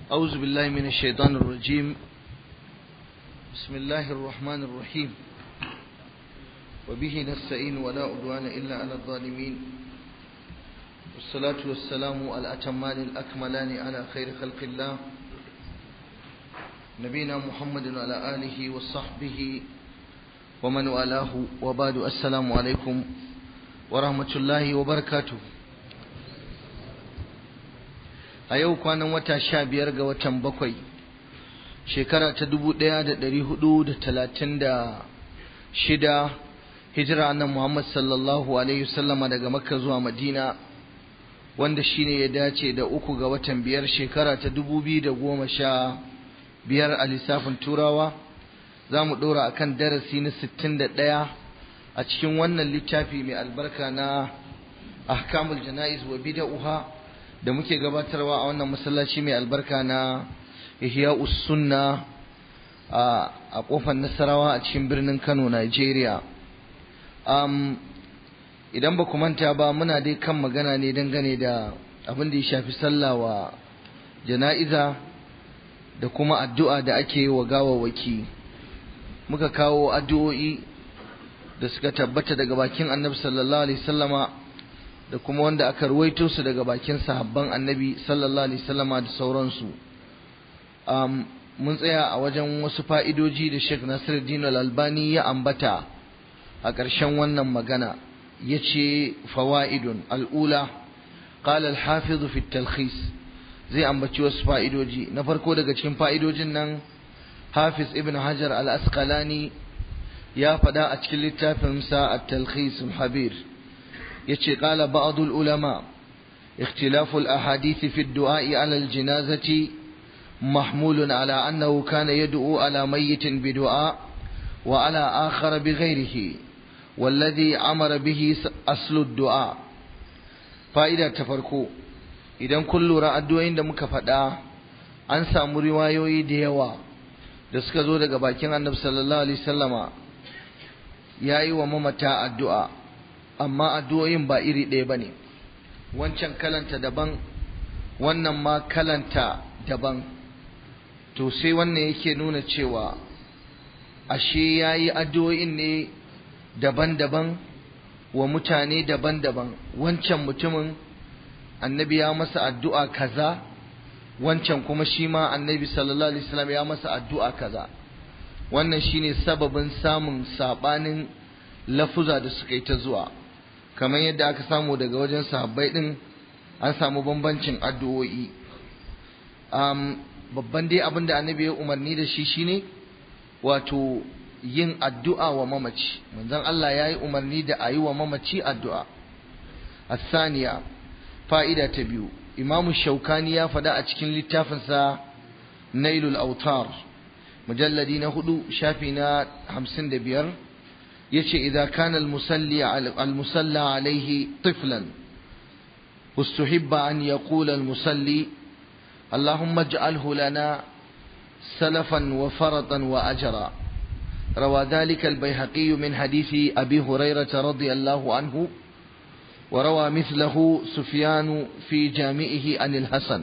أعوذ بالله من الشيطان الرجيم بسم الله الرحمن الرحيم وبه نستعين ولا عدوان إلا على الظالمين والصلاة والسلام الأتمان الأكملان على خير خلق الله نبينا محمد وعلى آله وصحبه ومن والاه وبعد السلام عليكم ورحمة الله وبركاته a yau kwanan wata sha biyar ga watan bakwai shekara ta dubu ɗaya da ɗari hudu da talatin da shida hijira nan muhammad sallallahu alaihi wasallama daga makka zuwa madina wanda shine ya dace da uku ga watan biyar shekara ta dubu biyu da goma sha biyar a lissafin turawa za mu ɗora a kan darasi na sittin da ɗaya a cikin wannan littafi mai albarka na ahkamul jana'iz wa bida'uha da muke gabatarwa a wannan masallaci mai albarka na ihya sunna a kofar nasarawa a cikin birnin kano nigeria um, idan ba ku manta ba muna dai kan magana ne dangane da abin da ya shafi sallah wa jana'iza da kuma addu'a da ake yi wa gawawaki muka kawo addu'o'i da suka tabbata daga bakin annabi sallallahu alaihi sallama da kuma wanda aka ruwaito su daga bakin sahabban annabi sallallahu alaihi wasallama da sauransu um, mun tsaya a wajen wasu fa'idoji da Sheikh Nasiruddin Al-Albani ya ambata a ƙarshen wannan magana yace fawaidun al'ula qala al-hafiz fi at-talkhis zai ambaci wasu fa'idoji na farko daga cikin fa'idojin nan Hafiz Ibn Hajar Al-Asqalani ya faɗa a cikin littafinsa at-talkhis al-habir يتشي قال بعض العلماء اختلاف الأحاديث في الدعاء على الجنازة محمول على أنه كان يدعو على ميت بدعاء وعلى آخر بغيره والذي أمر به أصل الدعاء فإذا تفرقوا idan kun lura addu'o'in da muka faɗa an samu riwayoyi da yawa da suka zo daga bakin annabi sallallahu alaihi wasallama yayi wa mamata addu'a amma addu'o'in ba iri ɗaya ba ne wancan kalanta daban wannan ma kalanta daban to sai wannan yake nuna cewa ashe ya yi addu'o'in ne daban-daban wa mutane daban-daban wancan mutumin annabi ya masa addu'a kaza wancan kuma shi ma annabi sallallahu alaihi wasallam ya masa addu'a kaza wannan shine sababin samun sabanin lafuza da suka yi ta zuwa kamar yadda aka samu daga wajen sahabbai din an samu bambancin addu'o'i um, babban dai abin da annabi ya umarni da shi shine wato yin addu'a wa mamaci manzon Allah ya yi umarni da a yi wa mamaci addu'a asaniya fa'ida ta biyu imamu shaukani ya faɗa a cikin littafinsa nailul autar mujalladi na hudu shafi na hamsin da biyar yace idza kana al-musalli al-musalla alayhi tiflan ustuhibba an yaqula al-musalli اللهم اجعله لنا سلفا وفرطا وأجرا روى ذلك البيهقي من حديث أبي هريرة رضي الله عنه وروى مثله سفيان في جامعه عن الحسن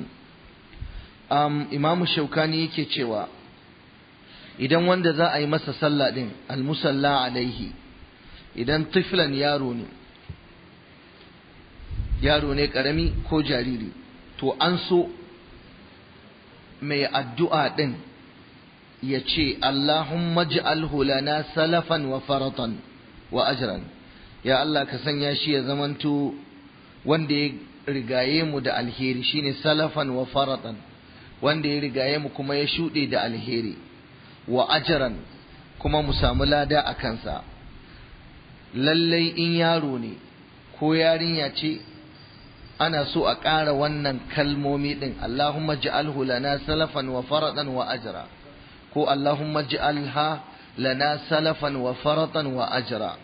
أم إمام الشوكاني كيتشوا idan wanda za a yi masa sallah din almusalla alaihi idan tiflan yaro ne yaro ne karami ko jariri to an so mai addu'a din ya ce Allahumma ji'alhu lana salafan wa faratan wa ajran ya Allah ka sanya shi ya zamanto wanda ya rigaye mu da alheri shine salafan wa faratan wanda ya rigaye mu kuma ya shuɗe da alheri wa ajaran kuma mu samu lada a kansa lallai in yaro ne ko yarinya ce ana so a ƙara wannan kalmomi ɗin Allahumma ji'alhu lana salafan wa faradan wa ajra ko Allahumma ji'alha lana salafan wa faratan wa ajra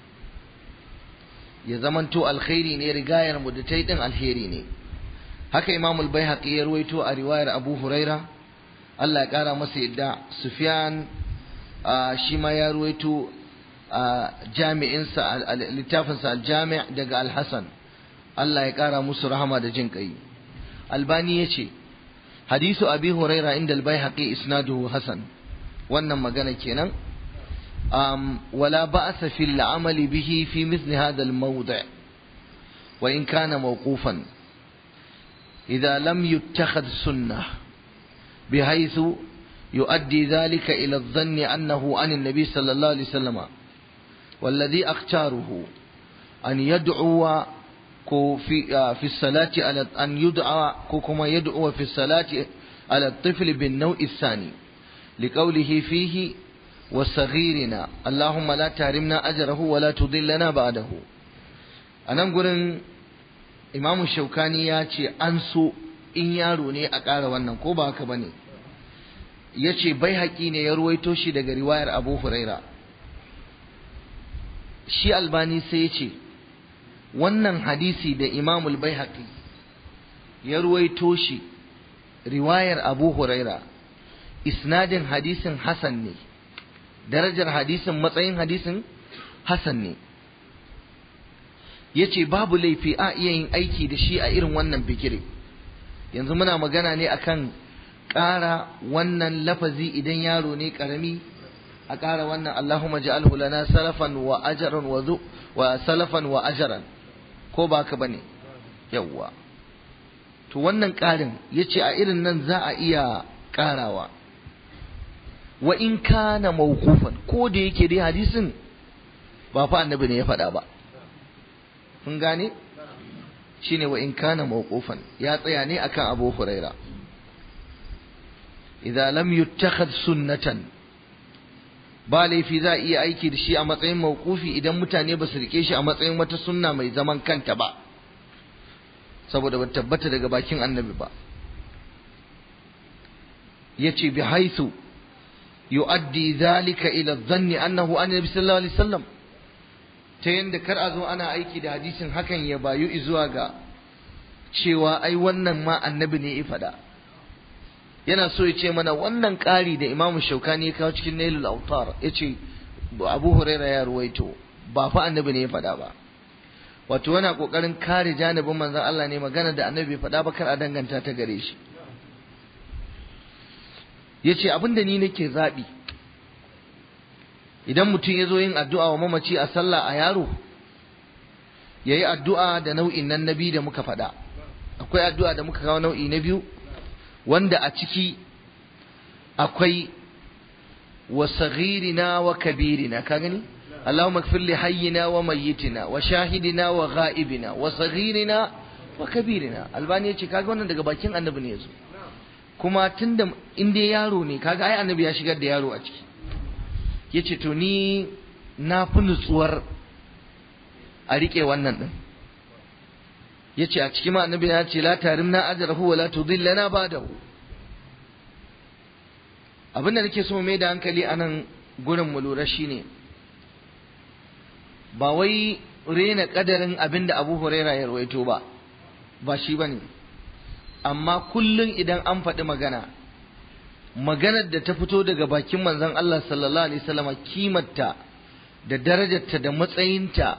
ya zamanto alkhairi ne rigayar mu da ta ɗin alheri ne haka imamul baihaqi ya ruwaito a riwayar abu huraira Allah ya ƙara masa yadda Sufyan shi ma ya ruwaito jami'insa littafinsa al-jami' daga al-Hasan Allah ya ƙara musu rahama da jin ƙai Albani ya ce hadisu abi huraira inda al-baihaqi isnaduhu hasan wannan magana kenan um, wala ba'sa fil amali bihi fi mithli hadha al-mawdi' wa in kana mawqufan idha lam yuttakhadh sunnah بحيث يؤدي ذلك إلى الظن أنه عن النبي صلى الله عليه وسلم والذي أختاره أن يدعو في في الصلاة على أن يدعى كما يدعو في الصلاة على الطفل بالنوع الثاني لقوله فيه وصغيرنا اللهم لا تحرمنا أجره ولا تضلنا بعده أنا نقول إمام الشوكاني ياتي أنسو in yaro ne a ƙara wannan ko ba haka bane ya ce bai haƙi ne ya ruwaito shi daga riwayar abu huraira shi albani sai ya ce wannan hadisi da imamul bai haƙi ya ruwaito shi riwayar abu huraira isnadin hadisin hasan ne darajar hadisin matsayin hadisin hasan ne ya ce babu laifi a iya yin aiki da shi a irin wannan bigire yanzu muna magana ne akan ƙara wannan lafazi idan yaro ne ƙarami a ƙara wannan Allahumma ja'alhu lana salafan wa ajran wa zu wa salafan wa ajran ko ba ka bane yawwa to wannan ƙarin yace a irin nan za a iya ƙarawa wa in kana mawqufan ko da yake dai hadisin ba fa annabi ne ya faɗa ba kun gane shine wa in kana mawqufan ya tsaya ne akan Abu Huraira idza lam yuttakhad sunnatan ba laifi za a iya aiki da shi a matsayin mawqufi idan mutane ba su rike shi a matsayin wata sunna mai zaman kanta ba saboda ba tabbata daga bakin annabi ba yace bi haithu yu'addi dhalika ila dhanni annahu annabi sallallahu alaihi wasallam ta yadda kar a zo ana aiki da hadisin hakan ya bayu zuwa ga cewa ai wannan ma annabi ne ya faɗa yana so ya ce mana wannan ƙari da imamu shaukani ya kawo cikin nailul autar ya ce abu huraira ya ruwaito ba fa annabi ne ya faɗa ba wato yana ƙoƙarin kare janibin manzon Allah ne magana da annabi bai faɗa ba kar a danganta ta gare shi ya ce abinda ni nake zaɓi idan mutum ya zo yin addu'a wa mamaci a sallah a yaro ya yi addu'a da nau'in nan na biyu da muka faɗa akwai addu'a da muka kawo nau'i na biyu wanda a ciki akwai wa saghirina wa kabirina ka gani Allahumma ighfir li hayyina wa mayyitina wa shahidina wa ghaibina wa saghirina wa kabirina albani yace kaga wannan daga bakin annabi ne yazo kuma tunda in dai yaro ne kaga ai annabi ya shigar da yaro a ciki yace to ni na fi nutsuwar a rike wannan din yace a cikin annabi ya ce la tarimna ajrahu wa la tudillana ba'dahu abinda nake so mai da hankali anan gurin mu lura shine ba wai rena kadarin abinda Abu Huraira ya rawaito ba ba shi bane amma kullun idan an faɗi magana maganar da ta fito daga bakin manzon Allah sallallahu alaihi wasallama kimarta da darajarta da matsayinta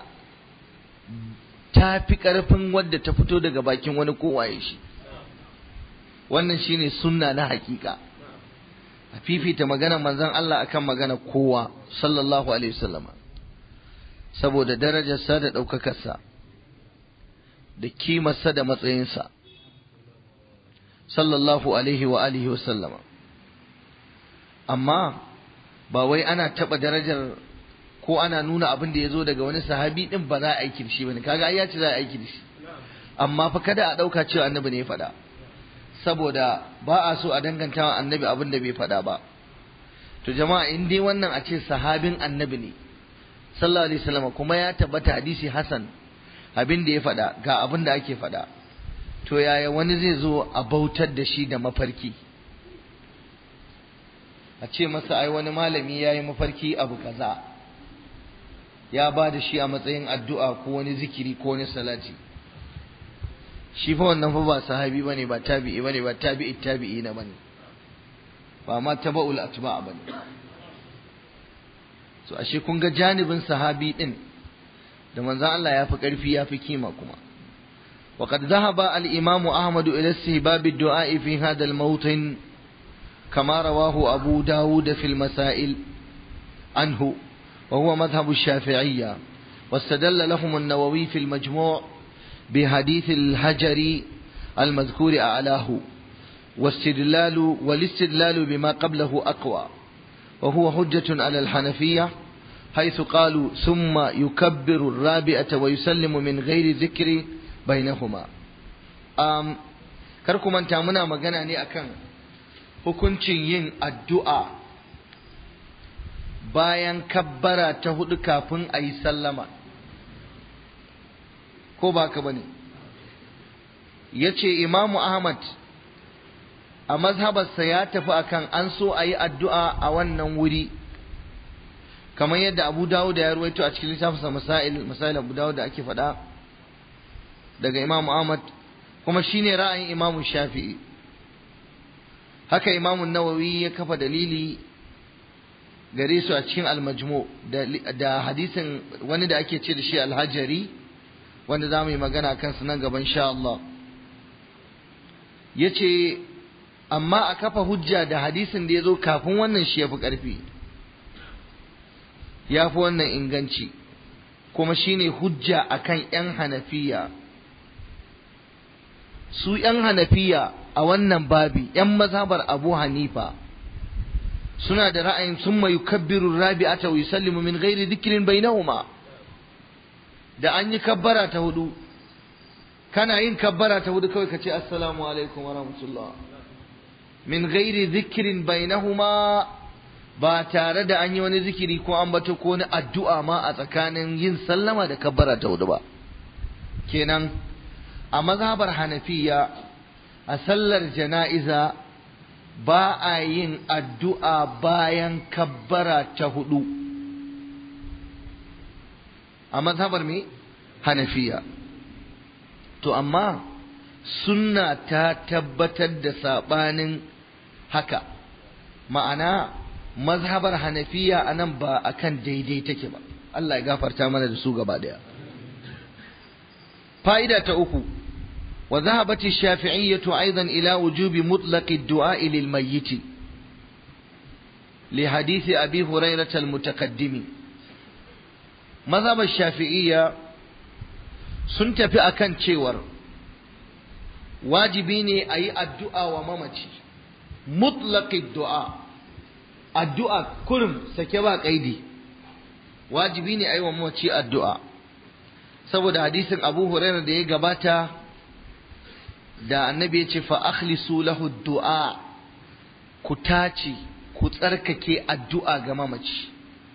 ta fi ƙarfin wadda ta fito daga bakin wani kowaye shi wannan shine sunna na hakika a fifita maganar manzon Allah akan magana kowa sallallahu alaihi wasallama saboda darajarsa da ɗaukakarsa da kimarsa da matsayinsa sallallahu alaihi wa alihi wasallama amma ba wai ana taɓa darajar ko ana nuna abin da ya zo daga wani sahabi din ba za a aiki da shi bane kaga ai ya ce za a aiki da shi amma fa kada a ɗauka cewa annabi ne ya faɗa saboda ba a so a danganta wa annabi abin da bai faɗa ba to jama'a in dai wannan a ce sahabin annabi ne sallallahu alaihi wasallam kuma ya tabbata hadisi hasan abin da ya faɗa ga abin da ake faɗa to yaya wani zai zo a bautar da shi da mafarki a ce masa ai wani malami ya yi mafarki abu kaza ya ba da shi a matsayin addu'a ko wani zikiri ko wani salati shi fa wannan fa ba sahabi bane ba tabi'i bane ba tabi'i tabi'i na bane ba ma taba'ul atba bane so ashe kun ga janibin sahabi din da manzon Allah ya fi karfi ya fi kima kuma وقد ذهب الإمام أحمد إلى استهباب الدعاء في هذا الموطن كما رواه أبو داود في المسائل عنه وهو مذهب الشافعية واستدل لهم النووي في المجموع بحديث الهجر المذكور أعلاه واستدلال والاستدلال بما قبله أقوى وهو حجة على الحنفية حيث قالوا ثم يكبر الرابعة ويسلم من غير ذكر بينهما um, kar ku manta muna magana ne akan hukuncin yin addu'a bayan kabbara ta hudu kafin a yi sallama ko ba ka bane ya ce imamu ahmad a mazhabarsa ya tafi akan an so a yi addu'a a wannan wuri kamar yadda abu dawud ya ruwaito a cikin littafinsa masail masail abu dawud da ake faɗa daga imamu ahmad kuma shine ra'ayin imamu shafi'i haka imamu nawawi ya kafa dalili gare su a cikin almajmu da hadisin wani da ake ce da shi alhajari wanda za mu yi magana kansu nan gaban sha Allah ya ce amma a kafa hujja da hadisin da ya zo kafin wannan shi ya fi ƙarfi ya fi wannan inganci kuma shine hujja akan 'yan hanafiya su 'yan hanafiya a wannan babi 'yan mazhabar abu hanifa suna da ra'ayin sun mai kabbiru rabi'ata wa yusallimu min ghairi dhikrin bainahuma da an yi kabbara ta hudu kana yin kabbara ta hudu kawai ka ce assalamu alaikum wa rahmatullah min ghairi dhikrin bainahuma ba tare da an yi wani zikiri ko an bato ko wani addu'a ma a tsakanin yin sallama da kabbara ta hudu ba kenan a mazhabar hanafiya a sallar jana'iza ba a yin addu'a bayan kabbara ta hudu a mazhabar me hanafiya to amma sunna ta tabbatar da saɓanin haka ma'ana mazhabar hanafiya a nan ba a kan daidai take ba Allah ya gafarta mana da su gaba daya fa'ida ta uku wa zahabati shafi'iyyatu aidan ila wujubi mutlaqi du'a lil mayyit li hadisi abi hurairah al mutaqaddimi mazhabar shafi'iyya sun tafi akan cewar wajibi ne a yi addu'a wa mamaci mutlaqi du'a addu'a kurum sake ba kaidi wajibi ne a yi wa mamaci addu'a saboda hadisin abu hurairah da ya gabata da annabi ya ce fa akhlisu lahu du'a ku tace ku tsarkake addu'a ga mamaci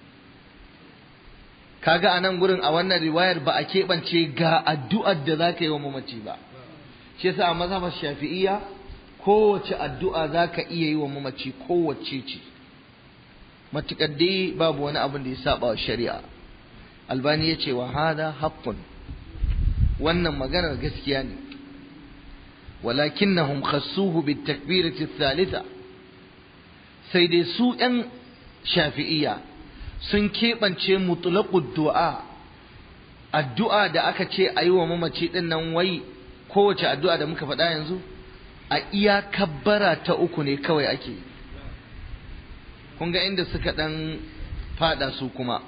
kaga a nan gurin a wannan riwayar ba a keɓance ga addu'ar da za ka yi wa mamaci ba shi yasa a mazhabar shafi'iyya kowace addu'a za ka iya yi wa mamaci kowace ce matuƙar dai babu wani abin da ya saba wa shari'a albani ya ce wa hada haqqun wannan maganar gaskiya ne walakinnahum khassuhu bit takbirati thalitha sai dai su ɗan shafi'iyya sun keɓance mutlaqud du'a addu'a da aka ce a yi wa mamaci ɗin nan wai kowace addu'a da muka faɗa yanzu a iya kabbara ta uku ne kawai ake kun ga inda suka ɗan faɗa su kuma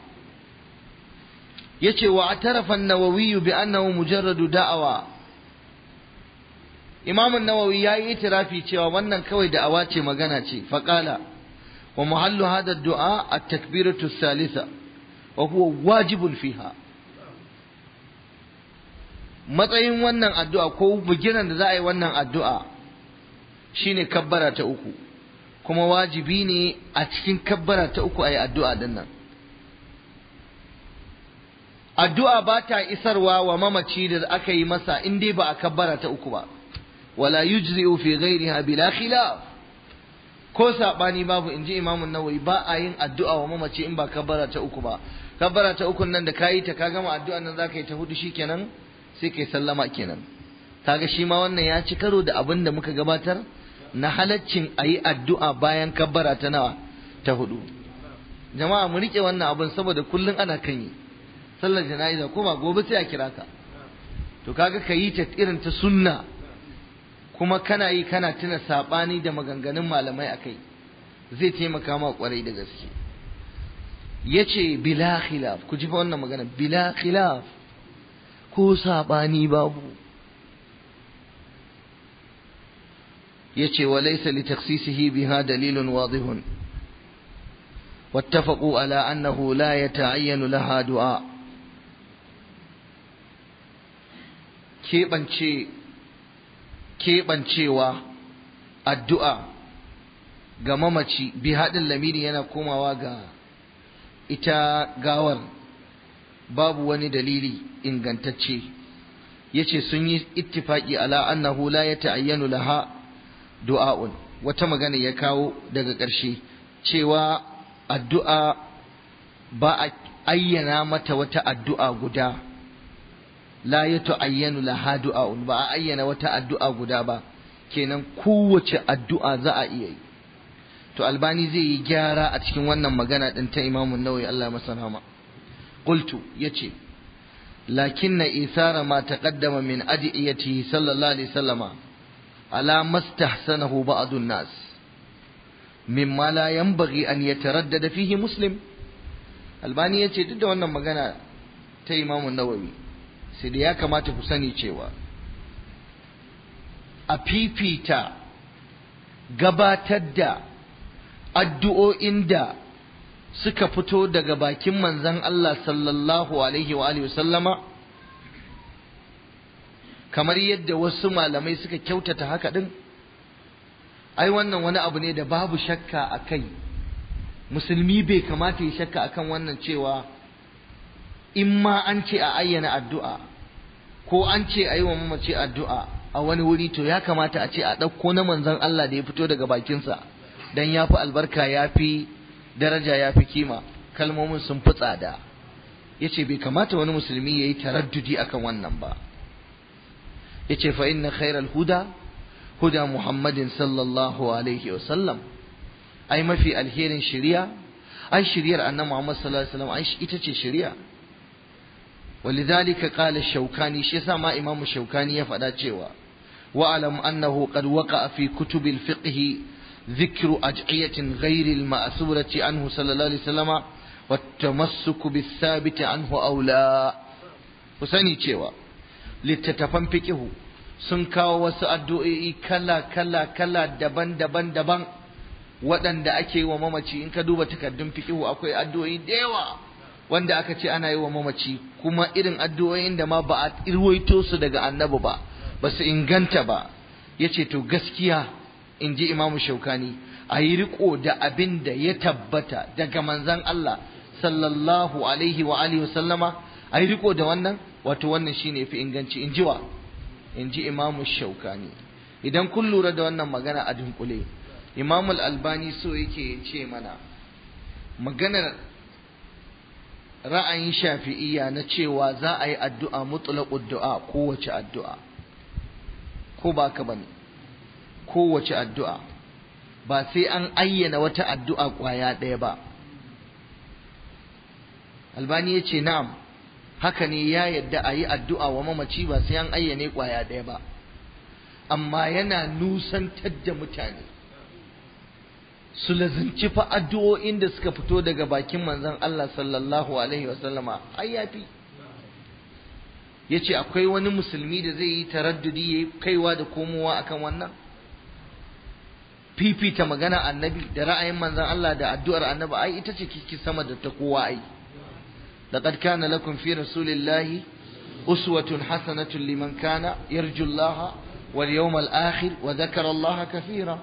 yace wa atarafa an-nawawi bi annahu mujarradu da'awa Imam an-Nawawi yayi itirafi cewa wannan kawai da'awa ce magana ce faqala wa muhallu hadha ad-du'a at-takbiratu ath-thalitha wa huwa wajibun fiha matsayin wannan addu'a ko bugiran da za a yi wannan addu'a shine kabbara ta uku kuma wajibi ne a cikin kabbara ta uku a yi addu'a din nan addu'a ba ta isarwa wa mamaci da aka yi masa in dai ba a kabbara ta uku ba wala yujzi'u fi ghairiha bila khilaf ko sabani babu in ji imamun nawawi ba a yin addu'a wa mamaci in ba kabbara ta uku ba kabbara ta uku nan da kayi ta ka gama addu'a nan zaka yi ta hudu shikenan sai kai sallama kenan kaga shi ma wannan ya ci karo da abin da muka gabatar na halaccin a yi addu'a bayan kabbara ta nawa ta hudu jama'a mu rike wannan abin saboda kullum ana kan yi sallar jana'iza ko ba gobe sai a kira ka to kaga ka yi ta irin ta sunna kuma kana yi kana tuna saɓani da maganganun malamai a kai zai taimaka ma kwarai da gaske ya ce bila khilaf ku ji fa wannan magana bila khilaf ko saɓani babu ya ce wa laisa li taksisihi biha dalilun wadihun واتفقوا على أنه لا يتعين لها دعاء keɓancewa addu'a ga mamaci bi haɗin lamiri yana komawa ga ita gawar babu wani dalili ingantacce ya ce sun yi ittifaki ala annahu la ya ta'ayyanu laha du'a'un wata magana ya kawo daga ƙarshe cewa addu'a ba a ayyana mata wata addu'a guda la ya ta'ayyanu laha du'a'un ba a ayyana wata addu'a guda ba kenan kowace addu'a za a iya yi to albani zai yi gyara a cikin wannan magana din ta imamun nawawi Allah masa rahama qultu yace lakinna isara ma taqaddama min adiyatihi sallallahu alaihi wasallama ala mastahsanahu ba'd an-nas mimma la yanbaghi an yataraddada fihi muslim albani yace duk da wannan magana ta imamun nawawi sai da ya kamata ku sani cewa a fifita gabatar da addu'o'in da suka fito daga bakin manzan Allah sallallahu alaihi wa alihi sallama kamar yadda wasu malamai suka kyautata haka ɗin ai wannan wani abu ne da babu shakka a kai musulmi bai kamata ya shakka akan wannan cewa in ma an ce a ayyana addu'a ko an ce a yi wa mamace addu'a a wani wuri to ya kamata a ce a ɗauko na manzon Allah da ya fito daga bakinsa don ya fi albarka ya fi daraja ya fi kima kalmomin sun fi tsada ya ce bai kamata wani musulmi ya yi taraddudi akan wannan ba ya ce fa inna khairal huda huda muhammadin sallallahu alaihi wasallam ai mafi alherin shari'a ai shari'ar annabi muhammad sallallahu alaihi wasallam ai ita ce shari'a ولذلك قال الشوكاني شي ما امام الشوكاني يفدا cewa واعلم انه قد وقع في كتب الفقه ذكر ادعيه غير الماثوره عنه صلى الله عليه وسلم والتمسك بالثابت عنه اولى kusani cewa littattafan fiqihu sun kawo wasu addu'o'i kala kala kala daban daban daban waɗanda ake yi wa mamaci in ka duba takardun fiqihu akwai addu'o'i da yawa wanda aka ce ana yi wa mamaci kuma irin addu'o'in da ma ba a irwaito su daga annabi ba ba su inganta ba ya ce to gaskiya in ji imamu shaukani a yi riko da abin da ya tabbata daga manzan Allah sallallahu alaihi wa alihi sallama a yi riko da wannan wato wannan shine fi inganci in ji wa in ji imamu shaukani idan kun lura da wannan magana a dunkule imamul albani so yake ce mana maganar ra'ayin shafi'iyya na cewa za a yi addu'a mutlaqud du'a kowace addu'a ko ba ka bane kowace addu'a ba sai an ayyana wata addu'a kwaya ɗaya ba albani ya ce na'am haka ne ya yadda a yi addu'a wa mamaci ba sai an ayyane kwaya ɗaya ba amma yana nusantar da mutane su lazimci fa addu'o'in da suka fito daga bakin manzon Allah sallallahu alaihi wasallama ai yafi yace akwai wani musulmi da zai yi taraddudi yayi kaiwa da komowa akan wannan fifita magana annabi da ra'ayin manzon Allah da addu'ar annabi ai ita ce kiki sama da ta kowa ai laqad kana lakum fi rasulillahi uswatun hasanatun liman kana yarju Allah wal yawmal akhir wa dhakara Allah kathira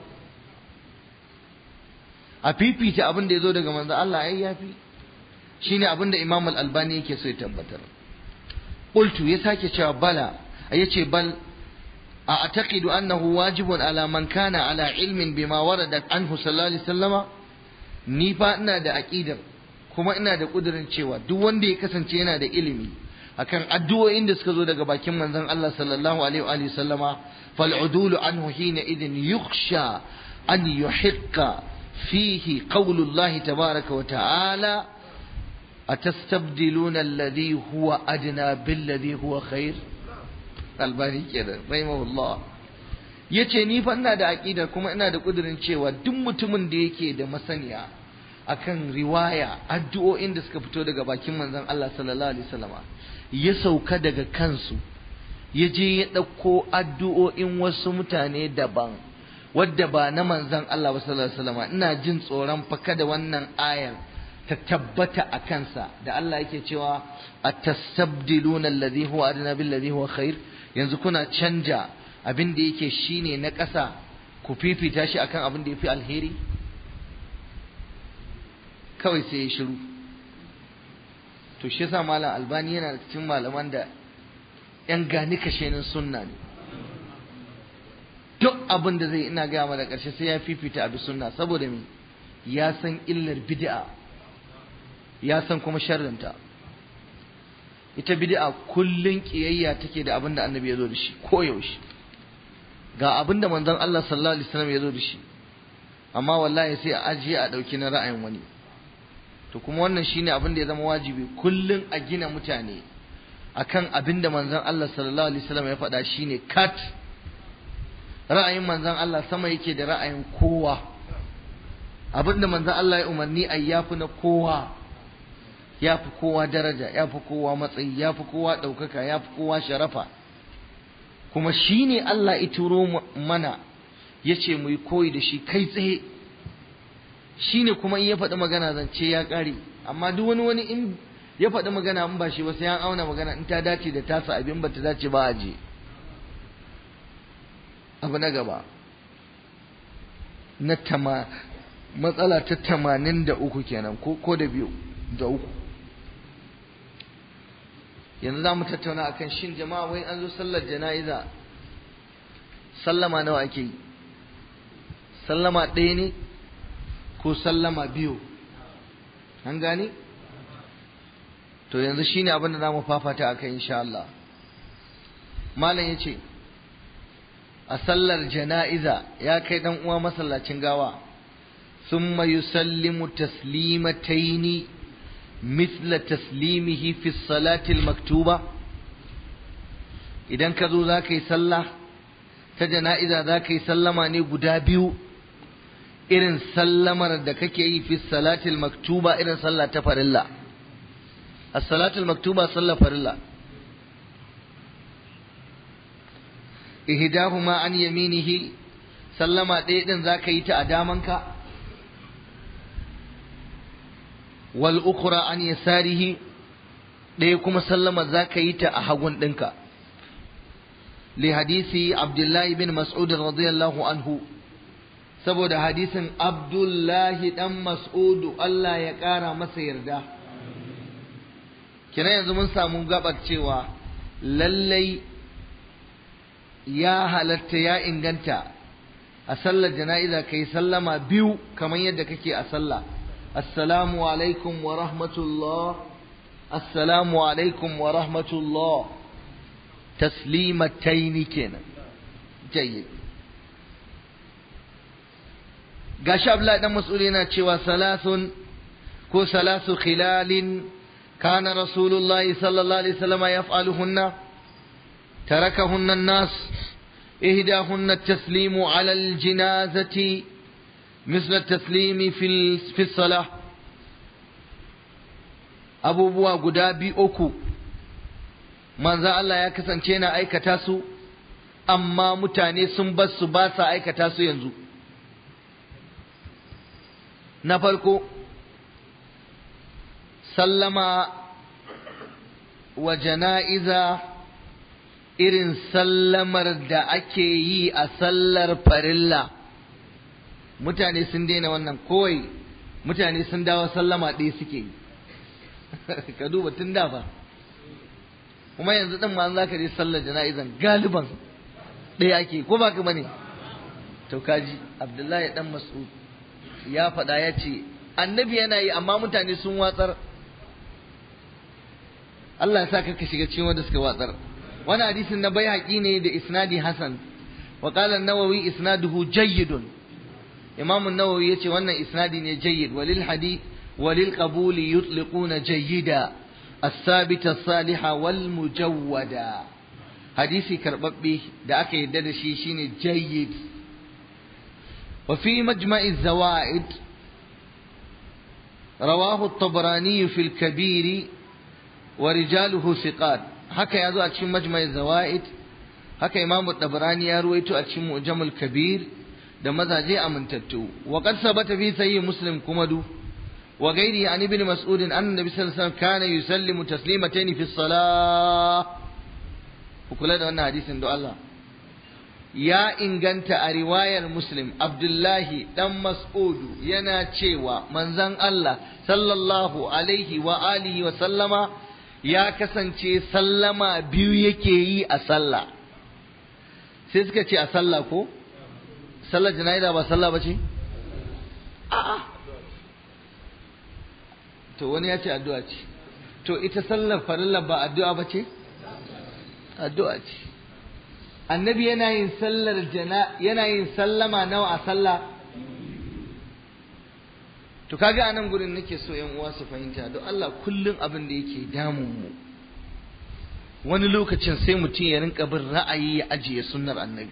a fifita abin da ya zo daga manzo Allah ai yafi shine abin da Imam Al-Albani yake so ya tabbatar qultu ya sake cewa bala yace bal a ataqidu annahu wajibun ala man kana ala ilmin bima warada anhu sallallahu alaihi wasallama ni fa ina da aqidar kuma ina da kudirin cewa duk wanda ya kasance yana da ilimi akan addu'o'in da suka zo daga bakin manzon Allah sallallahu alaihi wa sallama fal udulu anhu hina idin yukhsha an yuhiqqa فيه قول الله تبارك وتعالى أتستبدلون الذي هو أدنى بالذي هو خير albani kenan rahimahullah yace ni fa ina da aqida kuma ina da kudirin cewa duk mutumin da yake da masaniya akan riwaya addu'o'in da suka fito daga bakin manzon Allah sallallahu alaihi wasallama ya sauka daga kansu ya je ya ɗauko addu'o'in wasu mutane daban wadda ba na manzon Allah ba sallallahu alaihi wasallama ina jin tsoron fa kada wannan ayar ta tabbata a kansa da Allah yake cewa atastabdiluna alladhi huwa adna bil ladhi huwa khair yanzu kuna canja abin da yake shine na ƙasa ku fifita shi akan abin da yafi alheri kawai sai ya shiru to shi yasa malam albani yana da cikin malaman da yan gani kashenin sunna ne duk abin da zai ina gaya mana ƙarshe sai ya fifita abi sunna saboda me ya san illar bid'a ya san kuma sharrinta ita bid'a kullun kiyayya take da abin da annabi ya zo da shi ko yaushe ga abin da manzon Allah sallallahu alaihi wasallam ya zo da shi amma wallahi sai a ajiye a dauki na ra'ayin wani to kuma wannan shine abin da ya zama wajibi kullun a gina mutane akan abin da manzon Allah sallallahu alaihi wasallam ya faɗa shine kat ra'ayin manzon Allah sama yake da ra'ayin kowa abin da manzon Allah ya umarni a yafi na kowa ya fi kowa daraja ya fi kowa matsayi ya fi kowa ɗaukaka ya fi kowa sharafa kuma shi ne Allah ya turo mana ya ce mu yi koyi da shi kai tsaye shi ne kuma in ya faɗi magana zance ya ƙare amma duk wani wani in ya faɗi magana in ba shi ba sai an auna magana in ta dace da tasa abin ba ta dace ba a je abu na gaba na tama matsala ta tamanin da uku kenan ko da biyu da uku yanzu za mu tattauna akan shin jama'a wai an zo sallar jana'iza sallama nawa ake yi sallama ɗaya ne ko sallama biyu an gane to yanzu shine abin da za mu fafata a kai insha Allah malam ya ce a sallar jana'iza ya kai dan uwa masallacin gawa ثم يسلم تسليمتين مثل تسليمه في الصلاة المكتوبة idan ka zo za ka yi sallah ta jana'iza za ka yi sallama ne guda biyu irin sallamar da kake yi fi salatil maktuba irin sallah ta farilla as-salatul maktuba sallah farilla ihdahuma an yaminihi sallama ɗaya din za ka yi ta a damanka wal ukhra an yasarihi ɗaya kuma sallama za ka yi ta a hagun ɗinka li hadisi abdullahi bin mas'ud radiyallahu anhu saboda hadisin abdullahi dan mas'ud Allah ya ƙara masa yarda kina yanzu mun samu gabar cewa lallai ya halatta ya inganta a sallar jana'iza kai sallama biyu kamar yadda kake a sallah assalamu alaikum wa rahmatullah assalamu alaikum wa rahmatullah taslimataini kenan jayyid gashi Abdullahi dan Mas'ud yana cewa salasun ko salasu khilalin kana Rasulullahi sallallahu alaihi wasallam yaf'aluhunna tarakahunna an-nas إهداهن التسليم على الجنازة مثل التسليم في في الصلاة أبو بوا قدابي أكو من ذا الله يكسن تينا أي كتاسو أما متاني سنبس باسا أي كتاسو ينزو نفركو سلم وجنائزه irin sallamar da ake yi a sallar farilla mutane sun daina wannan kowai mutane sun dawo sallama ɗaya suke yi ka duba tun da ba kuma yanzu ɗin ma za ka je sallar jana'izan galiban ɗaya ake ko ba ka bane to kaji abdullahi dan mas'ud ya faɗa ya ce annabi yana yi amma mutane sun watsar Allah ya sa ka shiga cikin wanda suka watsar wani hadisin na bayhaqi ne da isnadi hasan wa qala an-nawawi isnaduhu jayyidun imam an-nawawi yace wannan isnadi ne jayyid walil hadith walil qabul yutliquna jayyida as-sabit as-saliha wal mujawwada hadisi karbabbe da aka yadda da shi shine jayyid wa fi majma'i zawaid رواه الطبراني في الكبير ورجاله ثقات haka ya zo a cikin majmai zawaid haka imam tabarani ya ruwaito a cikin mujamul kabir da mazaje amintattu wa qad sabata fi sahih muslim kuma du wa gairi an ibn mas'ud anna nabi sallallahu alaihi wasallam kana yusallimu taslimatayn fi salah ku kula da wannan hadisin do Allah ya inganta a riwayar muslim abdullahi dan mas'udu yana cewa manzon Allah sallallahu alaihi wa alihi wa sallama ya kasance sallama biyu yake yi a sallah sai suka ce a sallah ko sallar jana'iza ba sallah ba ce a'a to wani ya ce addu'a ce to ita sallar farilla ba addu'a ba ce addu'a ce annabi yana yin sallar jana yana yin sallama nawa a sallah to kaga anan gurin nake so yan uwa su fahimta don Allah kullun abin da yake damun mu wani lokacin sai mutum ya rinka bin ra'ayi ya ajiye sunnar annabi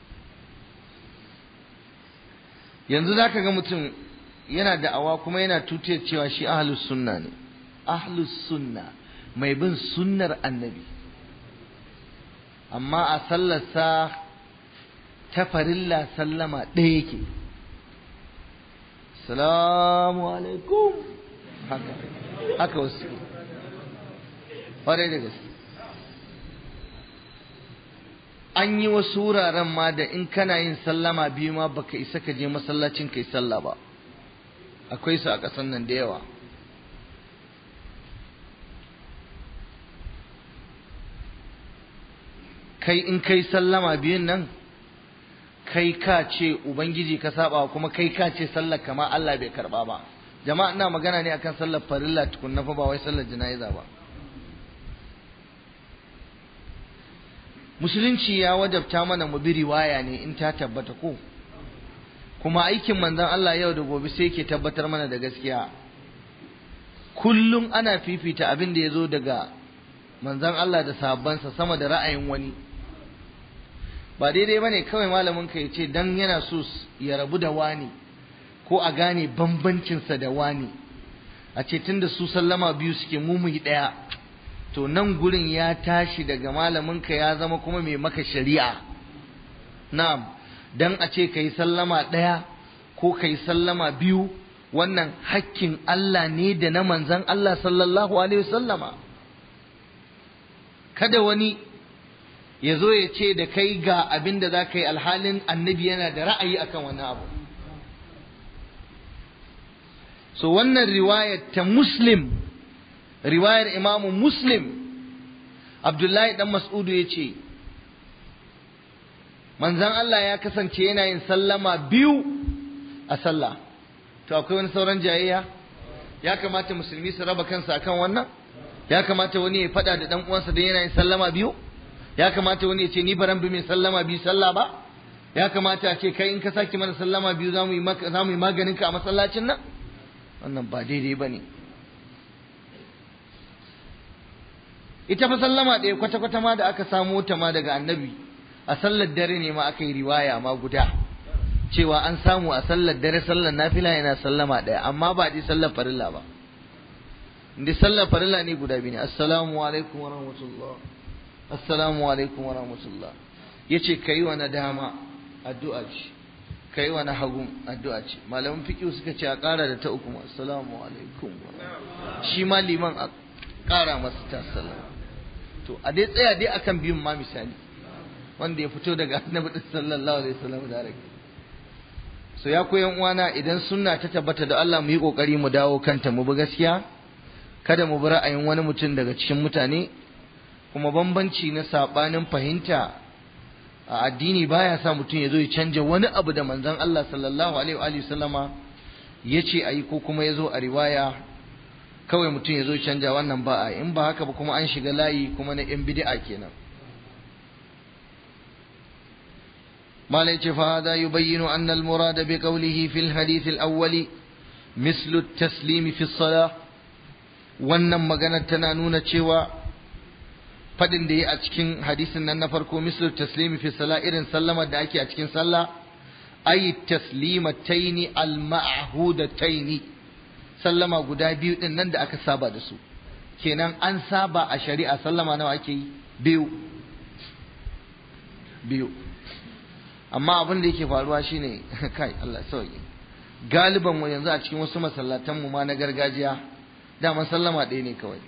yanzu zaka ga mutum yana da'awa kuma yana tutiyar cewa shi ahlus sunna ne ahlus sunna mai bin sunnar annabi amma a sallarsa ta farilla sallama ɗaya yake salamu alaikum haka haka wasu ƙwarai da gaske an yi wasu wuraren ma da in kana yin sallama biyu ma baka isa ka je masallacin kai sallah ba akwai su a ƙasan nan da yawa kai in kai sallama biyun nan kai ka ce ubangiji ka saba kuma kai ka ce sallar kama Allah bai karba ba jama'a ina magana ne akan sallar farilla tukunna fa ba wai sallar jana'iza ba musulunci ya wajabta mana mu bi riwaya ne in ta tabbata ko kuma aikin manzon Allah yau da gobe sai ke tabbatar mana da gaskiya kullum ana fifita abin da ya zo daga manzon Allah da sahabbansa sama da ra'ayin wani ba daidai bane kawai malamin ka ya ce dan yana so ya rabu da wani ko a gane bambancinsa da wani a ce tunda su sallama biyu suke mumuyi ɗaya to nan gurin ya tashi daga malamin ka ya zama kuma mai maka shari'a na'am dan a ce kai sallama ɗaya ko kai sallama biyu wannan hakkin Allah ne da na manzon Allah sallallahu alaihi wasallama kada wani ya zo ya ce da kai ga abin da za ka yi alhalin annabi yana da ra'ayi akan wannan abu so wannan riwayar ta muslim riwayar imamu muslim abdullahi dan mas'udu ya ce manzan Allah ya kasance yana yin sallama biyu a sallah to akwai wani sauran jayayya ya kamata musulmi su raba kansa akan wannan ya kamata wani ya faɗa da ɗan uwansa don yana yin sallama biyu ya kamata wani ya ce ni baran bi mai sallama biyu sallah ba ya kamata a ce kai in ka sake mana sallama biyu za mu yi maganin ka a masallacin nan wannan ba daidai ba ne ita fa sallama ɗaya kwata-kwata ma da aka samo ta ma daga annabi a sallar dare ne ma aka yi riwaya ma guda cewa an samu a sallar dare sallar nafila yana sallama ɗaya amma ba dai sallar farilla ba inda sallar farilla ne guda biyu ne assalamu alaikum wa rahmatullah assalamu alaikum wa rahmatullah yace kai wa na dama addu'a ce kai wa na hagu addu'a ce malaman fiqh suka ce a ƙara da ta uku assalamu alaikum shi ma liman a ƙara masa ta sallama to a dai tsaya dai akan biyun ma misali wanda ya fito daga annabi sallallahu alaihi wasallam da rake so ya koyan uwana idan sunna ta tabbata da Allah mu yi kokari mu dawo kanta mu bi gaskiya kada mu bi ra'ayin wani mutum daga cikin mutane kuma bambanci na sabanin fahimta a addini baya sa mutum ya zo ya canja wani abu da manzon Allah sallallahu alaihi wa sallama ya ce a yi ko kuma ya zo a riwaya kawai mutum ya zo canja wannan ba a in ba haka ba kuma an shiga layi kuma na yan bid'a kenan malai ce fa hada yubayyinu anna al-murad bi qawlihi fil hadith al-awwali mislu at-taslim fi as-salah wannan magana tana nuna cewa fadin da ya a cikin hadisin nan na farko mislu taslimi fi sala irin sallamar da ake a cikin sallah ayi taslimataini al-ma'hudataini sallama guda biyu din nan da aka saba da su kenan an saba a shari'a sallama nawa ake yi biyu biyu amma abin da yake faruwa shine kai Allah sauki galiban mu yanzu a cikin wasu masallatan mu ma na gargajiya dama sallama ɗaya ne kawai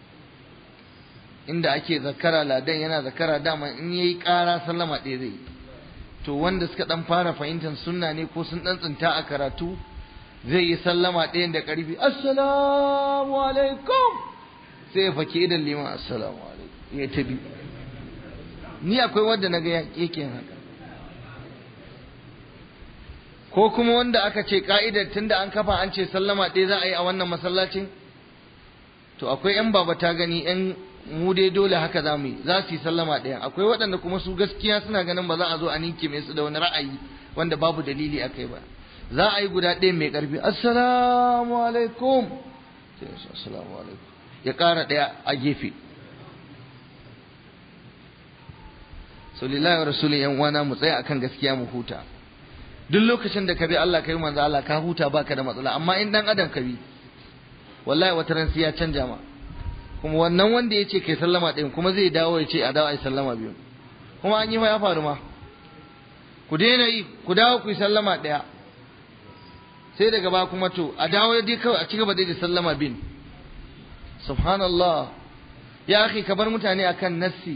inda ake zakara ladan yana zakara dama in yayi ƙara sallama ɗaya zai to wanda suka dan fara fahimtar sunna ne ko sun dan tsinta a karatu zai yi sallama ɗayan da ƙarfi assalamu alaikum sai ya fake idan liman assalamu alaikum ya tabi ni akwai wanda na ga yake haka ko kuma wanda aka ce ka'idar tunda an kafa an ce sallama ɗaya za a yi a wannan masallacin to akwai yan baba ta gani yan mu dai dole haka za mu yi za su yi sallama ɗaya akwai waɗanda kuma su gaskiya suna ganin ba za a zo a ninke mai su da wani ra'ayi wanda babu dalili a kai ba za a yi guda ɗaya mai ƙarfi assalamu alaikum assalamu alaikum ya ƙara ɗaya a gefe so lillahi wa rasulun yan uwana mu tsaya akan gaskiya mu huta duk lokacin da ka bi Allah ka yi manzo Allah ka huta baka da matsala amma in dan adam ka bi wallahi wata ran sai ya canja ma kuma wannan wanda ya ce kai sallama ɗin kuma zai dawo ya ce a dawo a yi sallama biyu kuma an yi ma ya faru ma ku daina yi ku dawo ku yi sallama ɗaya sai daga ba kuma to a dawo dai kawai a cigaba da sallama bin subhanallah ya akhi ka bar mutane akan nassi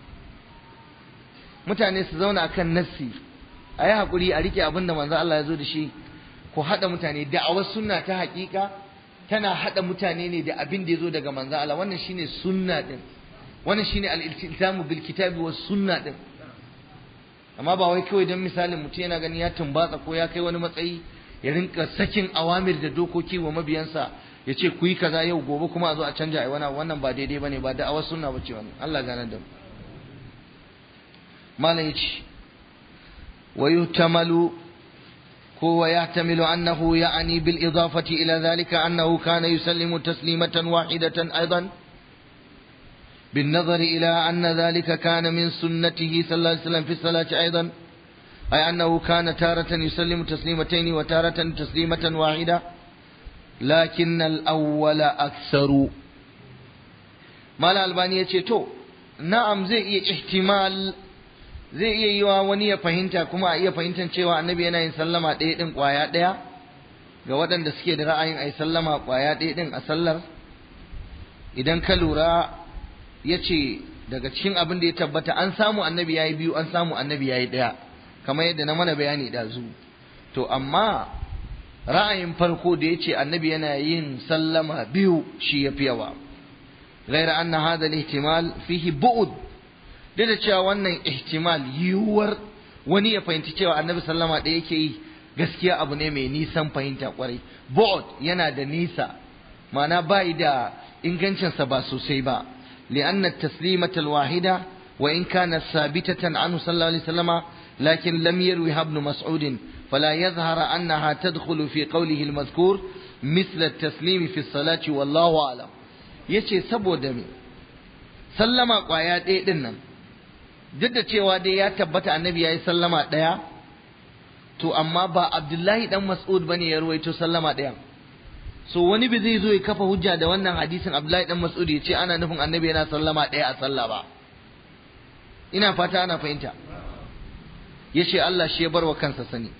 mutane su zauna akan nassi a yi haƙuri a rike abin da manzo Allah ya zo da shi ku haɗa mutane da'awar sunna ta haƙiƙa tana haɗa mutane ne da abin da ya zo daga manzo Allah wannan shine sunna din wannan shine al-iltizamu bil kitabi was sunna din amma ba wai kawai dan misalin mutum yana gani ya tumbatsa ko ya kai wani matsayi ya rinka sakin awamir da dokoki wa mabiyansa ya ce ku yi kaza yau gobe kuma a zo a canja ai wannan wannan ba daidai bane ba da'awar sunna bace wannan Allah gane da mu malam yace wa yuhtamalu هو يحتمل أنه يعني بالإضافة إلى ذلك أنه كان يسلم تسليمة واحدة أيضا بالنظر إلى أن ذلك كان من سنته صلى الله عليه وسلم في الصلاة أيضا أي أنه كان تارة يسلم تسليمتين وتارة تسليمة واحدة لكن الأول أكثر ما الألبانية تو نعم زي احتمال zai iya yi wa wani ya fahimta kuma a iya fahimtar cewa annabi yana yin sallama ɗaya ɗin ƙwaya ɗaya ga waɗanda suke da ra'ayin a yi sallama ƙwaya ɗaya ɗin a sallar idan ka lura ya ce daga cikin abin da ya tabbata an samu annabi ya yi biyu an samu annabi ya yi ɗaya kamar yadda na mana bayani ɗazu to amma ra'ayin farko da ya ce annabi yana yin sallama biyu shi ya fi yawa غير أن هذا الاحتمال فيه بعد duk da cewa wannan ihtimal yiwuwar wani ya fahimci cewa annabi sallama da yake yi gaskiya abu ne mai nisan fahimta kwarai bu'd yana da nisa ma'ana bai da ingancinsa ba sosai ba li'anna at-taslimata al-wahida wa in kana sabitatan anhu sallallahu alaihi wasallama lakin lam yarwi ibn mas'ud fala yadhhara annaha tadkhulu fi qawlihi al-madhkur مثل التسليم في الصلاة والله أعلم yace saboda me sallama kwaya ɗaya ɗin nan duk da cewa dai ya tabbata annabi ya yi sallama ɗaya to amma ba abdullahi dan mas'ud bane ya ruwaito sallama ɗaya so wani bi zai zo ya kafa hujja da wannan hadisin abdullahi dan mas'ud ya ce ana nufin annabi yana sallama ɗaya a sallah ba ina fata ana fahimta ya ce Allah shi ya bar wa kansa sani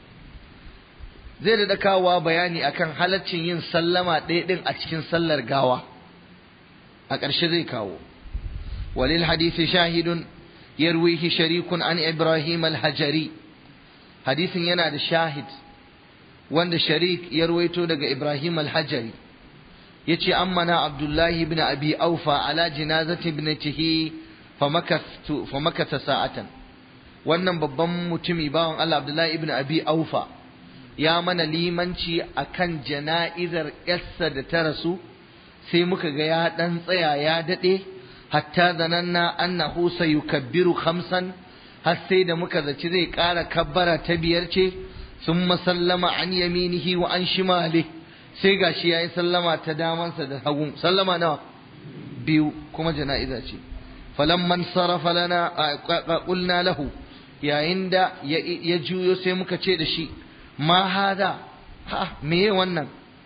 zai da kawowa bayani akan halaccin yin sallama ɗaya ɗin a cikin sallar gawa a ƙarshe zai kawo walil hadisi shahidun yarwihi sharikun an ibrahim al-hajari hadisin yana da shahid wanda sharik ya ruwaito daga ibrahim al-hajari yace ammana abdullahi ibn abi aufa ala jinazati ibnatihi famakastu famakata sa'atan wannan babban mutumi bawan Allah abdullahi ibn abi aufa ya mana limanci akan jana'izar yarsa da ta rasu sai muka ga ya dan tsaya ya dade hatta zananna annahu sayukabbiru khamsan har sai da muka zaci zai ƙara kabbara ta biyar ce sun sallama an yaminihi wa an shimali sai gashi yayi sallama ta damansa da hagu sallama nawa biyu kuma jana'iza ce falamman sarafa lana qulna lahu yayin da ya juyo sai muka ce da shi ma hada ha meye wannan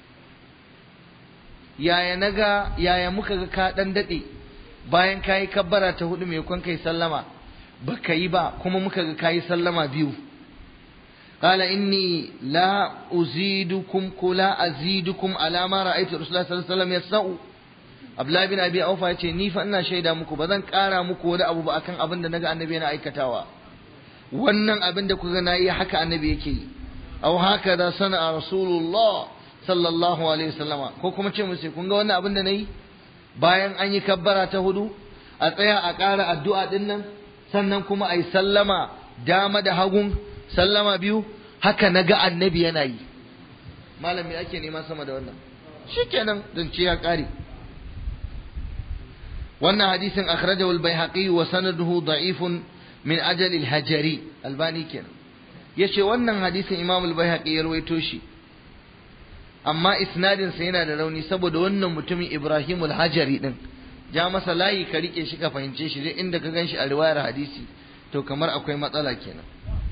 yaya naga yaya muka ga ka dan dade bayan kayi kabbara ta hudu mai kwan kai sallama baka yi ba kuma muka ga kayi sallama biyu قال إني لا أزيدكم كلا أزيدكم على ما رأيت رسول الله صلى الله عليه وسلم يصنع Abdullahi bin Abi Aufa ya ce ni fa ina shaida muku ba zan ƙara muku wani abu ba akan abin da naga annabi yana aikatawa wannan abin da kuka na yi haka annabi yake yi aw haka da sana rasulullah sallallahu alaihi wasallama ko kuma ce musu kun ga wannan abin da nayi bayan an yi kabbara ta hudu a tsaya a ƙara addu'a din nan sannan kuma a yi sallama dama da hagun sallama biyu haka naga annabi yana yi malami ake nema sama da wannan shikenan zance ya ƙare wannan hadisin akhrajahu al-baihaqi wa sanaduhu da'ifun min ajal al-hajari albani kenan yace wannan hadisin imam al-baihaqi ya rawaito shi amma isnadin sa yana da rauni saboda wannan mutumin ibrahim al-hajari din ja masa layi ka rike shi ka fahimce shi duk inda ka ganshi a riwayar hadisi to kamar akwai matsala kenan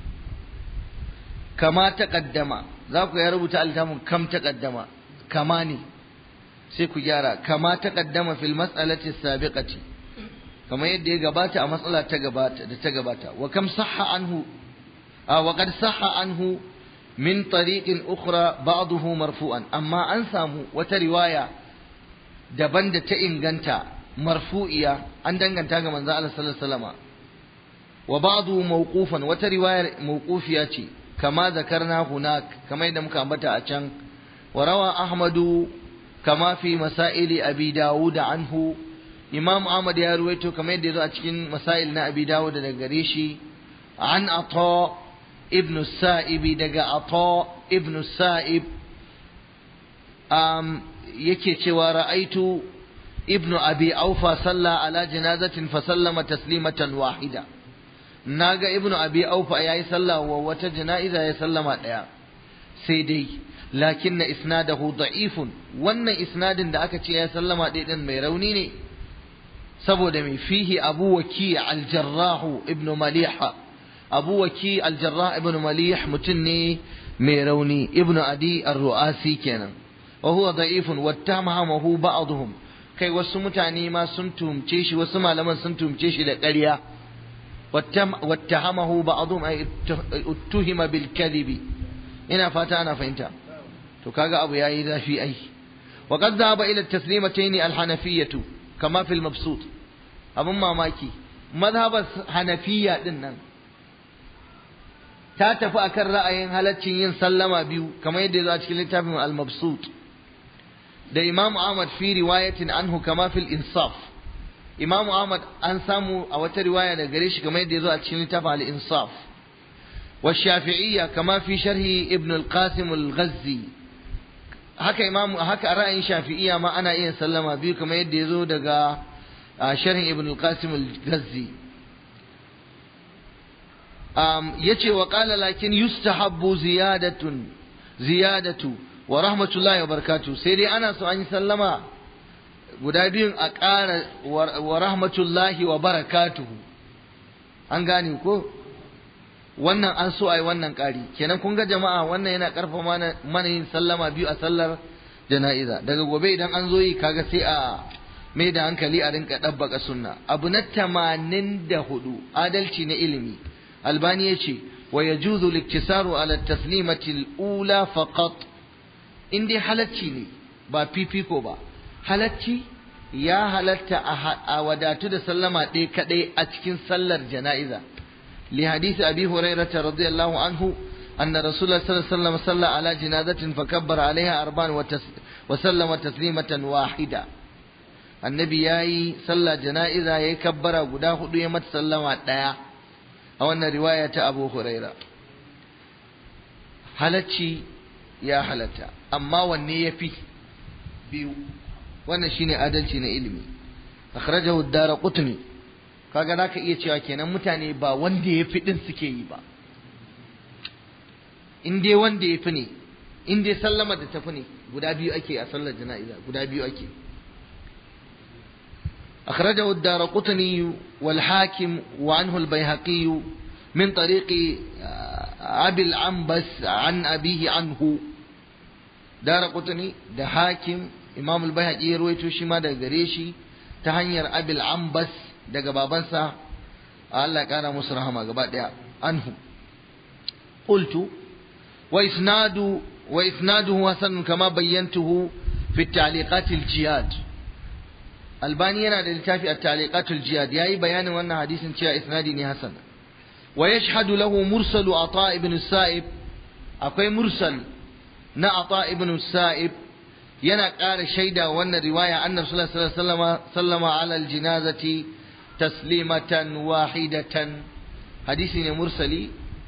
kama taqaddama za ku ya rubuta altafin kam taqaddama kama ne sai ku gyara kama ta kaddama fil mas'alati sabiqati kamar yadda ya gabata a matsala ta gabata da ta gabata wa kam sahha anhu wa qad sahha anhu min tariqin ukhra ba'dahu marfu'an amma an samu wata riwaya daban da ta inganta marfu'iya an danganta ga manzo Allah sallallahu alaihi wasallam wa ba'dahu mawqufan wata riwayar mawqufiya ce kama zakarna hunak kamar yadda muka ambata a can wa rawa ahmadu كما في مسائل أبي داود عنه إمام أحمد يا رويته كما يدعو أتكين مسائل أبي داود دقريشي عن عطاء ابن السائب دقى عطاء ابن السائب أم يكي ورأيت ابن أبي أوفى صلى على جنازة فسلم تسليمة واحدة ناقة ابن أبي أوفى يا صلى وتجنائزة يسلم سيدي lakin na isnadahu da'ifun wannan isnadin da aka ce ya sallama ɗaya ɗin mai rauni ne saboda mai fihi abu waki aljarrahu ibn maliha abu waki aljarrah ibn malih mutum ne mai rauni ibn adi ar-ru'asi kenan wa huwa da'ifun wattamahu ba'dhum kai wasu mutane ma sun tumce shi wasu malaman sun tumce shi da ƙarya wattahamahu ba'dhum ay uttihima bil kadhibi ina fata ana fahimta to kaga abu yayi zafi ai wa qad dhaba ila at-taslimatayn al-hanafiyyah kama fi al-mabsut abun mamaki mazhabar hanafiya din nan ta tafi akan ra'ayin halaccin yin sallama biyu kamar yadda ya zo a cikin littafin al-mabsut da Imam Ahmad fi riwayatin anhu kama fil insaf Imam Ahmad an samu a wata riwaya daga gare shi kamar yadda ya zo a cikin littafin al-insaf والشافعية كما في شرح ابن القاسم الغزي haka imamu haka ra'ayin shafi'iyya ma ana iya sallama biyu kamar yadda ya zo daga sharhin ibn al-qasim al-ghazzi um, yace wa qala lakin yustahabbu ziyadatun ziyadatu wa rahmatullahi wa barakatuh sai dai ana so an yi sallama guda biyun a ƙara wa rahmatullahi wa barakatuhu an gane ko wannan an so a yi wannan ƙari kenan kun ga jama'a wannan yana ƙarfa mana yin sallama biyu a sallar jana'iza daga gobe idan an zo yi kaga sai a mai da hankali a rinka ɗabbaka sunna abu na tamanin da hudu adalci na ilimi albani ya ce wa ya juzu liktisaru ala taslimatil ula faqat in dai halacci ne ba fifiko ba halacci ya halatta a wadatu da sallama ɗaya kaɗai a cikin sallar jana'iza لحديث أبي هريرة رضي الله عنه أن رسول الله صلى الله عليه وسلم صلى على جنازة فكبر عليها أربعا وتس وسلم تسليمة واحدة النبي ياي صلى جنائزة يكبر قداه يمت سلم ديا أو أن رواية أبو هريرة halacci ya halatta amma wanne ya fi biyu wannan shine adalci na ilimi akhrajahu ad-darqutni kaga zaka iya cewa kenan mutane ba wanda ya fi din suke yi ba in dai wanda ya fi ne in dai sallama da tafi ne guda biyu ake a sallar jana'iza guda biyu ake أخرجه الدار قطني والحاكم وعنه البيهقي من طريق أبي العنبس عن أبيه عنه دار قطني ده حاكم إمام البيهقي يرويته شما ده قريشي تهنير أبي العنبس ده قبابنسا الله كان مسرهما قبا عنه قلت وإسناد وإسناده حسن كما بينته في التعليقات الجياد albani yana da littafi a taliqatul jihad yayi bayanin wannan hadisin cewa isnadi ne hasan wa yashhadu lahu mursalu ata ibn sa'ib akwai mursal na ata ibn sa'ib yana ƙara shaida wannan riwaya annabi sallallahu alaihi wasallam sallama ala aljinazati taslimatan wahidatan hadisi ne mursali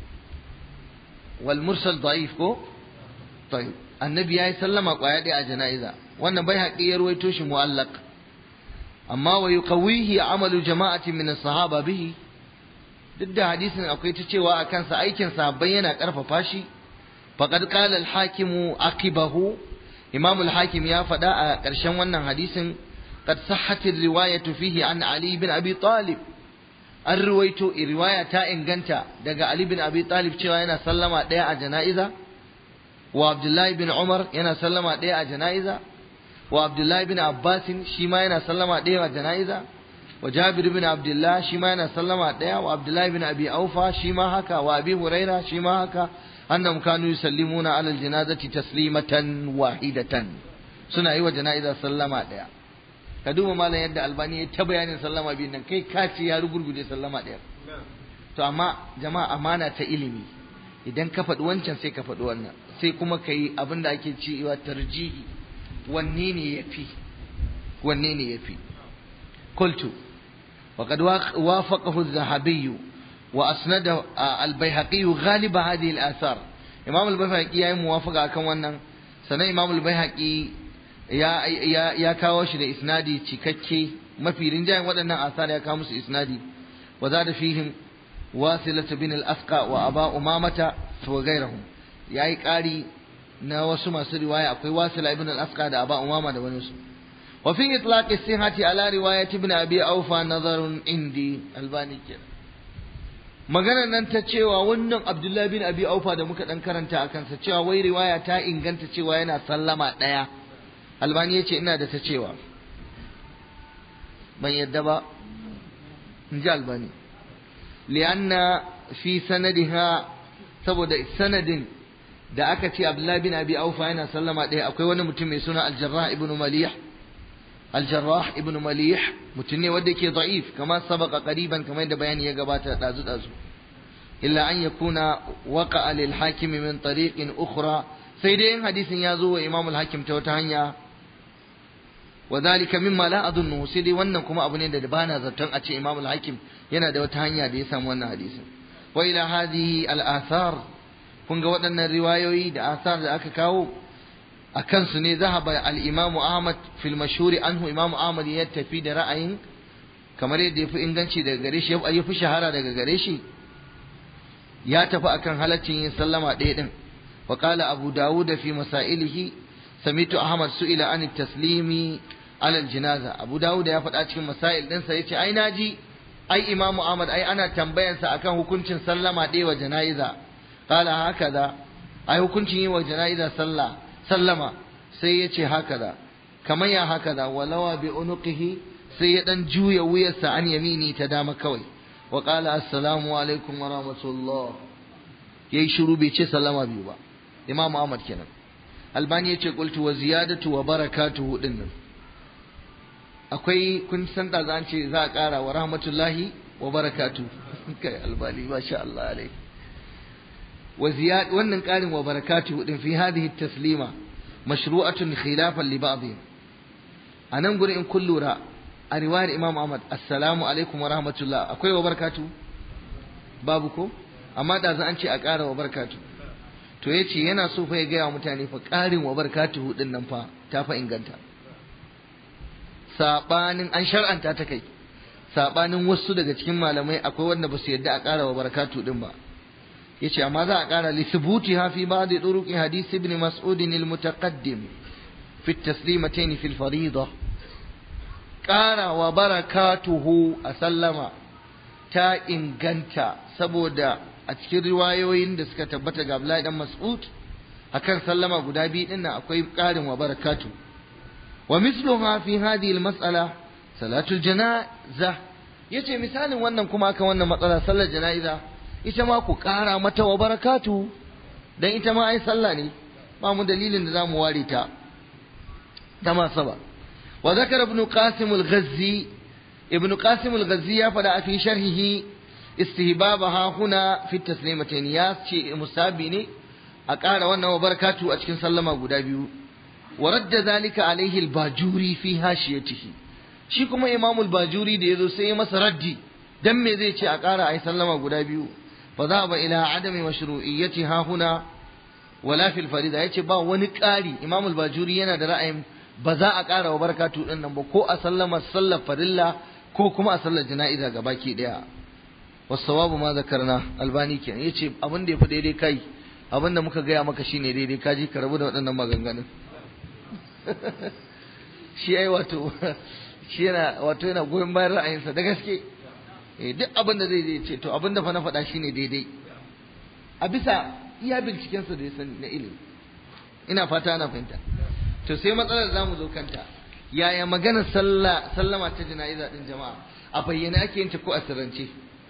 wal mursal da'if ko طيب annabi yayi sallama kwaya ɗaya a jana'iza wannan bai haƙi ya ruwaito shi mu'allaq amma wa yuqawihi amalu jama'atin min as-sahaba bihi duk da hadisin akwai ta cewa a kansa aikin sahabbai yana karfafa shi faqad qala al-hakim aqibahu imam al-hakim ya faɗa a ƙarshen wannan hadisin qad sahhat ar-riwayatu fihi an ali bin abi talib an ruwaito riwaya ta inganta daga ali bin abi talib cewa yana sallama ɗaya a jana'iza wa abdullahi bin umar yana sallama ɗaya a jana'iza wa abdullahi bin abbasin shi ma yana sallama ɗaya a jana'iza wa jabir bin abdullah shi ma yana sallama ɗaya wa abdullahi bin abi aufa shi ma haka wa abi huraira shi ma haka annam kanu yusallimuna ala aljanazati taslimatan wahidatan suna yi wa jana'iza sallama ɗaya ka duba malam yadda albani ya ta bayanin sallama biyun nan kai ka ce ya rugurguje sallama ɗaya to amma jama'a amana ta ilimi idan ka faɗi wancan sai ka faɗi wannan sai kuma ka yi abin da ake cewa tarjihi wanne ne ya fi wanne ne ya fi قلت وقد وافقه الذهبي وأسند البيهقي غالب هذه الآثار إمام البيهقي يا موافقة كم ونن سنة إمام البيهقي يا يا يا كاوش إسنادي تككي ما في رنجاي ودنا آثار يا كامس إسنادي وزاد فيهم واصلة بن الأسقى وأبا أمامة وغيرهم يا قاري na wasu masu riwaya akwai wasila ibn al-asqa da aba umama da wani su wa fi itlaq as-sihhati ala riwayat ibn abi awfa nazarun indi albani kenan maganar nan ta cewa wannan abdullahi bin abi aufa da muka dan karanta a kansa cewa wai riwaya ta inganta cewa yana sallama daya albani yace ina da ta cewa ban yadda ba in ji albani li'anna fi sanadiha saboda sanadin da aka ce Abdullahi bin Abi Aufa yana sallama ɗaya akwai wani mutum mai suna Al-Jarrah ibn Malih Al-Jarrah ibn Malih mutum ne wanda yake da'if kamar sabaka qariban kamar da bayani ya gabata dazu dazu illa an yakuna waqa'a lil hakim min tariqin ukhra sai dai in hadisin ya zo wa Imam al-Hakim ta wata hanya wa dhalika mimma la adunnu sai dai wannan kuma abu ne da bana zaton a ce Imam al-Hakim yana da wata hanya da ya samu wannan hadisin wa ila hadhihi al-athar kun ga waɗannan riwayoyi da asar da aka kawo a kansu ne zahaba al-imamu ahmad fil mashhuri anhu imamu ahmad ya tafi da ra'ayin kamar yadda ya fi inganci daga gare shi ya fi shahara daga gare shi ya tafi akan halaccin yin sallama ɗaya ɗin wa qala abu dawud fi masailihi samitu ahmad su'ila an taslimi ala jinaza abu dawud ya faɗa cikin masail ɗinsa yace ai naji ai imamu ahmad ai ana tambayansa akan hukuncin sallama ɗaya wa jana'iza قال هكذا ai hukuncin yi wa jana'iza sallah sallama sai ya ce hakaza kamar ya hakaza walawa bi unuqihi sai ya dan juya wuyarsa an yamini ta dama kawai wa qala assalamu alaikum wa rahmatullah yayi shiru bai ce sallama biyu ba imam ahmad kenan albani ya ce qultu wa ziyadatu wa barakatuhu din nan akwai kun san da zan ce za a kara wa rahmatullahi wa barakatuhu kai albani masha Allah alaihi وزياد wannan ƙarin wa barakatuhu din fi hadhihi taslima mashru'atun khilafan li ba'dihim anan gurin in kun lura a riwayar Imam Ahmad assalamu alaikum wa rahmatullah akwai wa barakatuhu babu ko amma da an ce a ƙara wa barakatuhu to yace yana so fa ya ga mutane fa ƙarin wa barakatuhu din nan fa ta fa inganta sabanin an shar'anta ta kai sabanin wasu daga cikin malamai akwai wanda ba su yadda a ƙara wa barakatuhu din ba yace amma za a kara li thubutiha fi ba'd turuq hadith ibn mas'ud al-mutaqaddim fi at-taslimatayn fi al-fariida ƙara wa barakatuhu a sallama ta inganta saboda a cikin riwayoyin da suka tabbata ga Abdullahi dan Mas'ud akan sallama guda biyu din nan akwai ƙarin wa barakatu wa misluha fi hadhihi al-mas'ala salatul janaza yace misalin wannan kuma akan wannan matsala sallar jana'iza ita ma ku ƙara mata wa barakatu dan ita ma ai sallah ne ba mu dalilin da zamu ware ta ta ma saba wa zakara ibn qasim al-ghazzi ibn qasim al-ghazzi ya fada fi sharhihi istihbabaha huna fi taslimatayn ya ce musabi ne a ƙara wannan wa barakatu a cikin sallama guda biyu wa radda zalika alaihi al-bajuri fi hashiyatihi shi kuma imam al-bajuri da yazo sai ya masa raddi dan me zai ce a ƙara ai sallama guda biyu fa za ba ila adami mashru'iyyati ha huna wala fil farida yace ba wani ƙari imam al-bajuri yana da ra'ayin ba za a ƙara wa barakatu din nan ba ko a sallama sallar farilla ko kuma a sallar jana'iza gabaki daya wasawabu ma zakarna albani kenan yace abin da yafi daidai kai abin da muka gaya maka shine daidai ka ji ka rabu da waɗannan maganganun shi ai wato shi yana wato yana goyon bayan ra'ayinsa da gaske eh duk abin da zai zai ce to abin da fa na faɗa shine daidai a bisa iya bincikensa da ya sani na ilimi ina fata ana fahimta to sai matsalar za mu zo kanta yaya maganar sallah sallama ta jana'iza din jama'a a bayyane ake yin ta ko a sirrance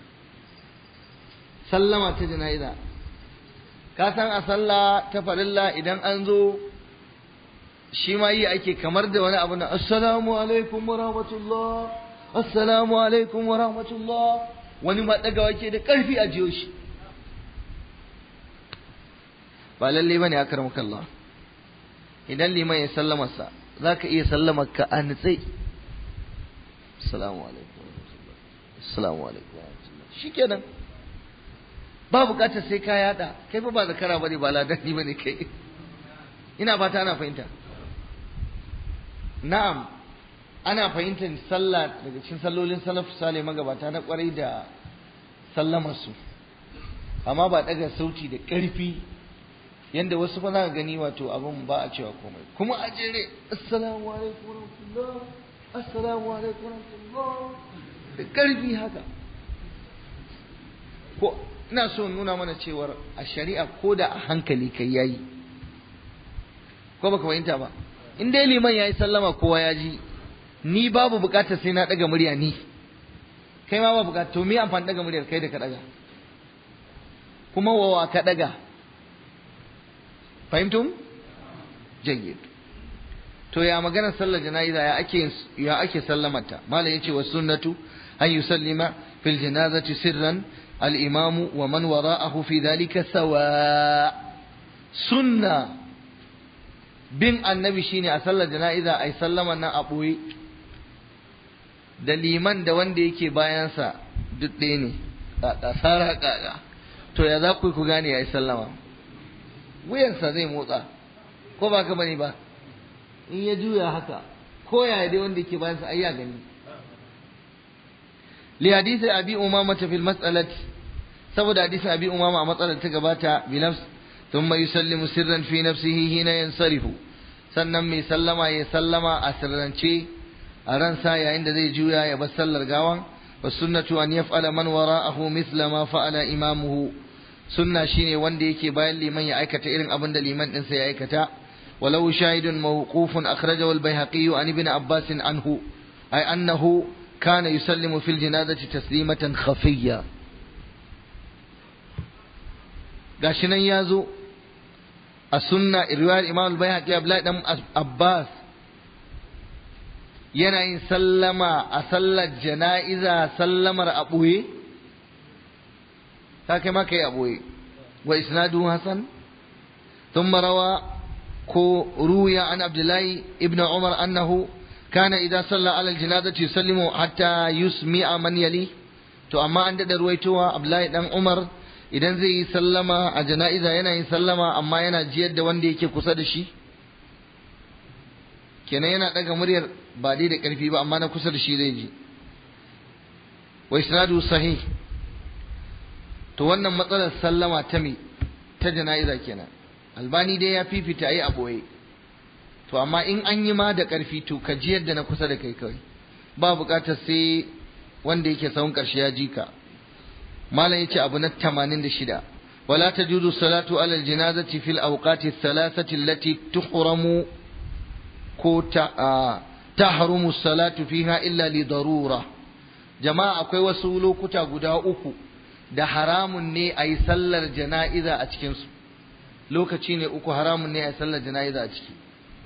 sallama ta jana'iza ka san a sallah ta farilla idan an zo shi ma yi ake kamar da wani abu na assalamu alaikum wa rahmatullah assalamu alaikum wa rahmatullah wani ma dagawa ke da karfi a jiyo shi ba lalle bane ya karmaka Allah idan liman ya sallama sa zaka iya sallamar ka a nitsai assalamu alaikum wa rahmatullah assalamu alaikum wa rahmatullah shikenan ba bukatar sai ka yada kai fa ba zakara bane ba ladani bane kai ina fata ana fahimta na'am ana fahimtar sallah daga cikin sallolin salaf sale magabata na kwarai da sallamar su amma ba daga sauti da karfi yanda wasu fa za ka gani wato abin ba a cewa komai kuma a jere assalamu alaikum warahmatullah assalamu alaikum warahmatullah da karfi haka ko ina so nuna mana cewar a shari'a ko da a hankali kai yayi ko baka fahimta ba in dai liman yayi sallama kowa ya ji ni babu bukatar sai na daga murya ni kai ma babu bukatar to me amfani daga muryar kai da ka daga kuma wawa ka daga fahimtum jayyid to ya magana sallar jana'iza ya ake ya ake sallamata malam yace was sunnatu an yusallima fil janazati sirran الإمام ومن وراءه في ذلك سواء سنة بن النبي شيني أصلى جنائزة أي سلم أنا أبوي da liman da wanda yake bayansa duk ɗaya ne ƙaƙa ƙaƙa to ya za ku ku gane ya yi sallama wuyansa zai motsa ko ba ka bane ba in ya juya haka ko ya dai wanda yake bayansa ai ya gani li hadisi abi umama fil mas'alati saboda hadisin abi umama a matsalar ta gabata bi nafs thumma yusallimu sirran fi nafsihi hina yansarifu sannan mai sallama ya sallama a sirrance a ransa yayin da zai juya ya bar sallar gawan wa sunnatu an yaf'ala man wara'ahu mithla ma fa'ala imamuhu sunna shine wanda yake bayan liman ya aikata irin abin da liman din sa ya aikata walau shahidun mawqufun akhrajahu al-baihaqi an ibn abbas anhu ay annahu kana yusallimu fil janazati taslimatan khafiyya gashi nan ya zo a sunna riwayar imam al-bayhaqi abdullahi dan abbas yana yin sallama a sallar jana'iza sallamar a ɓoye ta kai maka yi a ɓoye wa isnadu hasan ثم روى كو روي عن عبد الله ابن عمر أنه كان إذا صلى على الجنازة يسلم حتى يسمع من يليه to amma an daɗa ruwaitowa Abdullahi dan Umar idan zai yi sallama a jana'iza yana yin sallama amma yana jiyar da wanda yake kusa da shi kenan yana ɗaga muryar ba dai da ƙarfi ba amma na kusa da shi zai ji wa isnadu sahih to wannan matsalar sallama ta me ta jana'iza kenan albani dai ya fifita yi a ɓoye to amma in an yi ma da ƙarfi to ka jiyar da na kusa da kai kawai ba buƙatar sai wanda yake sahun ƙarshe ya ji ka malam yace abu na 86 wala tajuzu salatu ala aljinazati fil awqati thalathati allati tuhramu ko ta tahrumu salatu fiha illa li darura jama'a akwai wasu lokuta guda uku da haramun ne a yi sallar jana'iza a cikinsu lokaci ne uku haramun ne a yi sallar jana'iza a ciki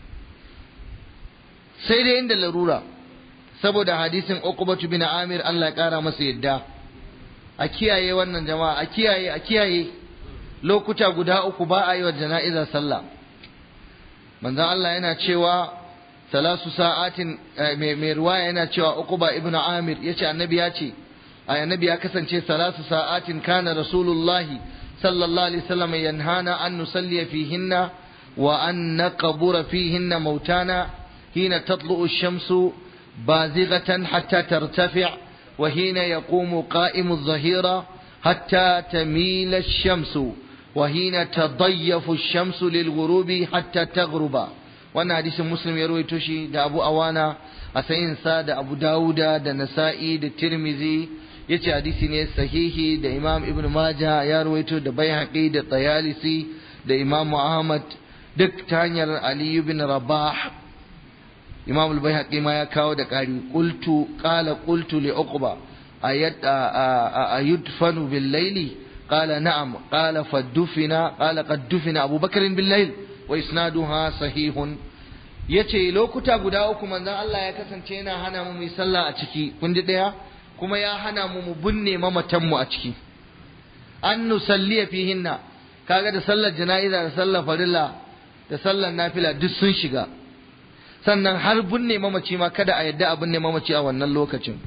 sai dai inda larura saboda hadisin uqbatu bin amir Allah ya kara masa yadda a kiyaye wannan jama'a a kiyaye a kiyaye lokuta guda uku ba a yi wa jana'iza sallah manzon Allah yana cewa salasu sa'atin mai ruwaya yana cewa uquba ibn amir yace annabi ya ce annabi ya kasance salasu sa'atin kana rasulullahi sallallahu alaihi wasallam yanhana an nusalli fihinna wa an naqbura fihinna mautana hina tatlu'u ash-shamsu bazighatan hatta tartafi' wa hina yaqumu qa'imu adh-dhahira hatta tamila ash-shamsu wa hina tadayyafu ash-shamsu lil-ghurubi hatta taghruba wannan hadisin muslim ya rawaito shi da abu awana a sayinsa da abu dawuda da nasa'i da tirmizi yace hadisi ne sahihi da imam ibn majah ya rawaito da baihaqi da tayalisi da imam ahmad duk ta hanyar ali ibn rabah imam al-baihaqi ma ya kawo da ƙari qultu qala qultu li uqba ayat ayudfanu bil layli qala na'am qala fadufina qala qad dufina abubakar bil layl wa isnaduha sahihun yace lokuta guda uku manzon Allah ya kasance yana hana mu yi sallah a ciki kun ji daya kuma ya hana mu mu binne mamatan mu a ciki an nusalliya fihinna kaga da sallar jana'iza da sallar farilla da sallar nafila duk sun shiga sannan har binne mamaci ma kada a yadda a binne mamaci a wannan lokacin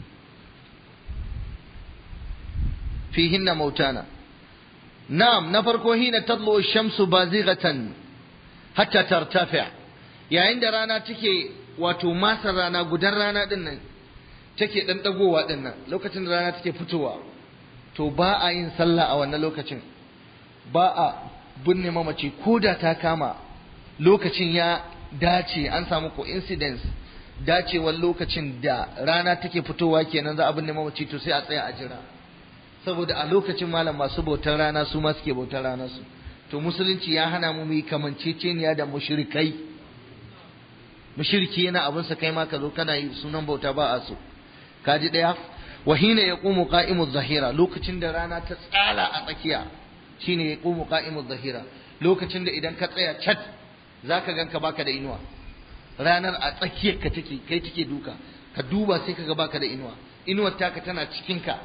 fihinna mautana na'am na farko hina tadlu shamsu bazighatan hatta tartafi yayin da rana take wato masar rana gudan rana din nan take dan dagowa din nan lokacin da rana take fitowa to ba a yin sallah a wannan lokacin ba a binne mamaci ko da ta kama lokacin ya dace an samu coincidence dacewar lokacin da rana take fitowa kenan za a binne mamaci to sai a tsaya a jira saboda a lokacin malam masu bautar rana su ma suke bautar rana su to musulunci ya hana mu yi kamanceceniya da mushrikai mushriki yana abin sa kai ma ka zo kana yi sunan bauta ba a so kaji daya wa hina yaqumu qa'imu zahira lokacin da rana ta tsala a tsakiya shine yaqumu qa'imu zahira lokacin da idan ka tsaya chat zaka ganka baka da inuwa ranar a tsakiyar ka take kai take duka ka duba sai kaga baka da inuwa inuwar taka tana cikin ka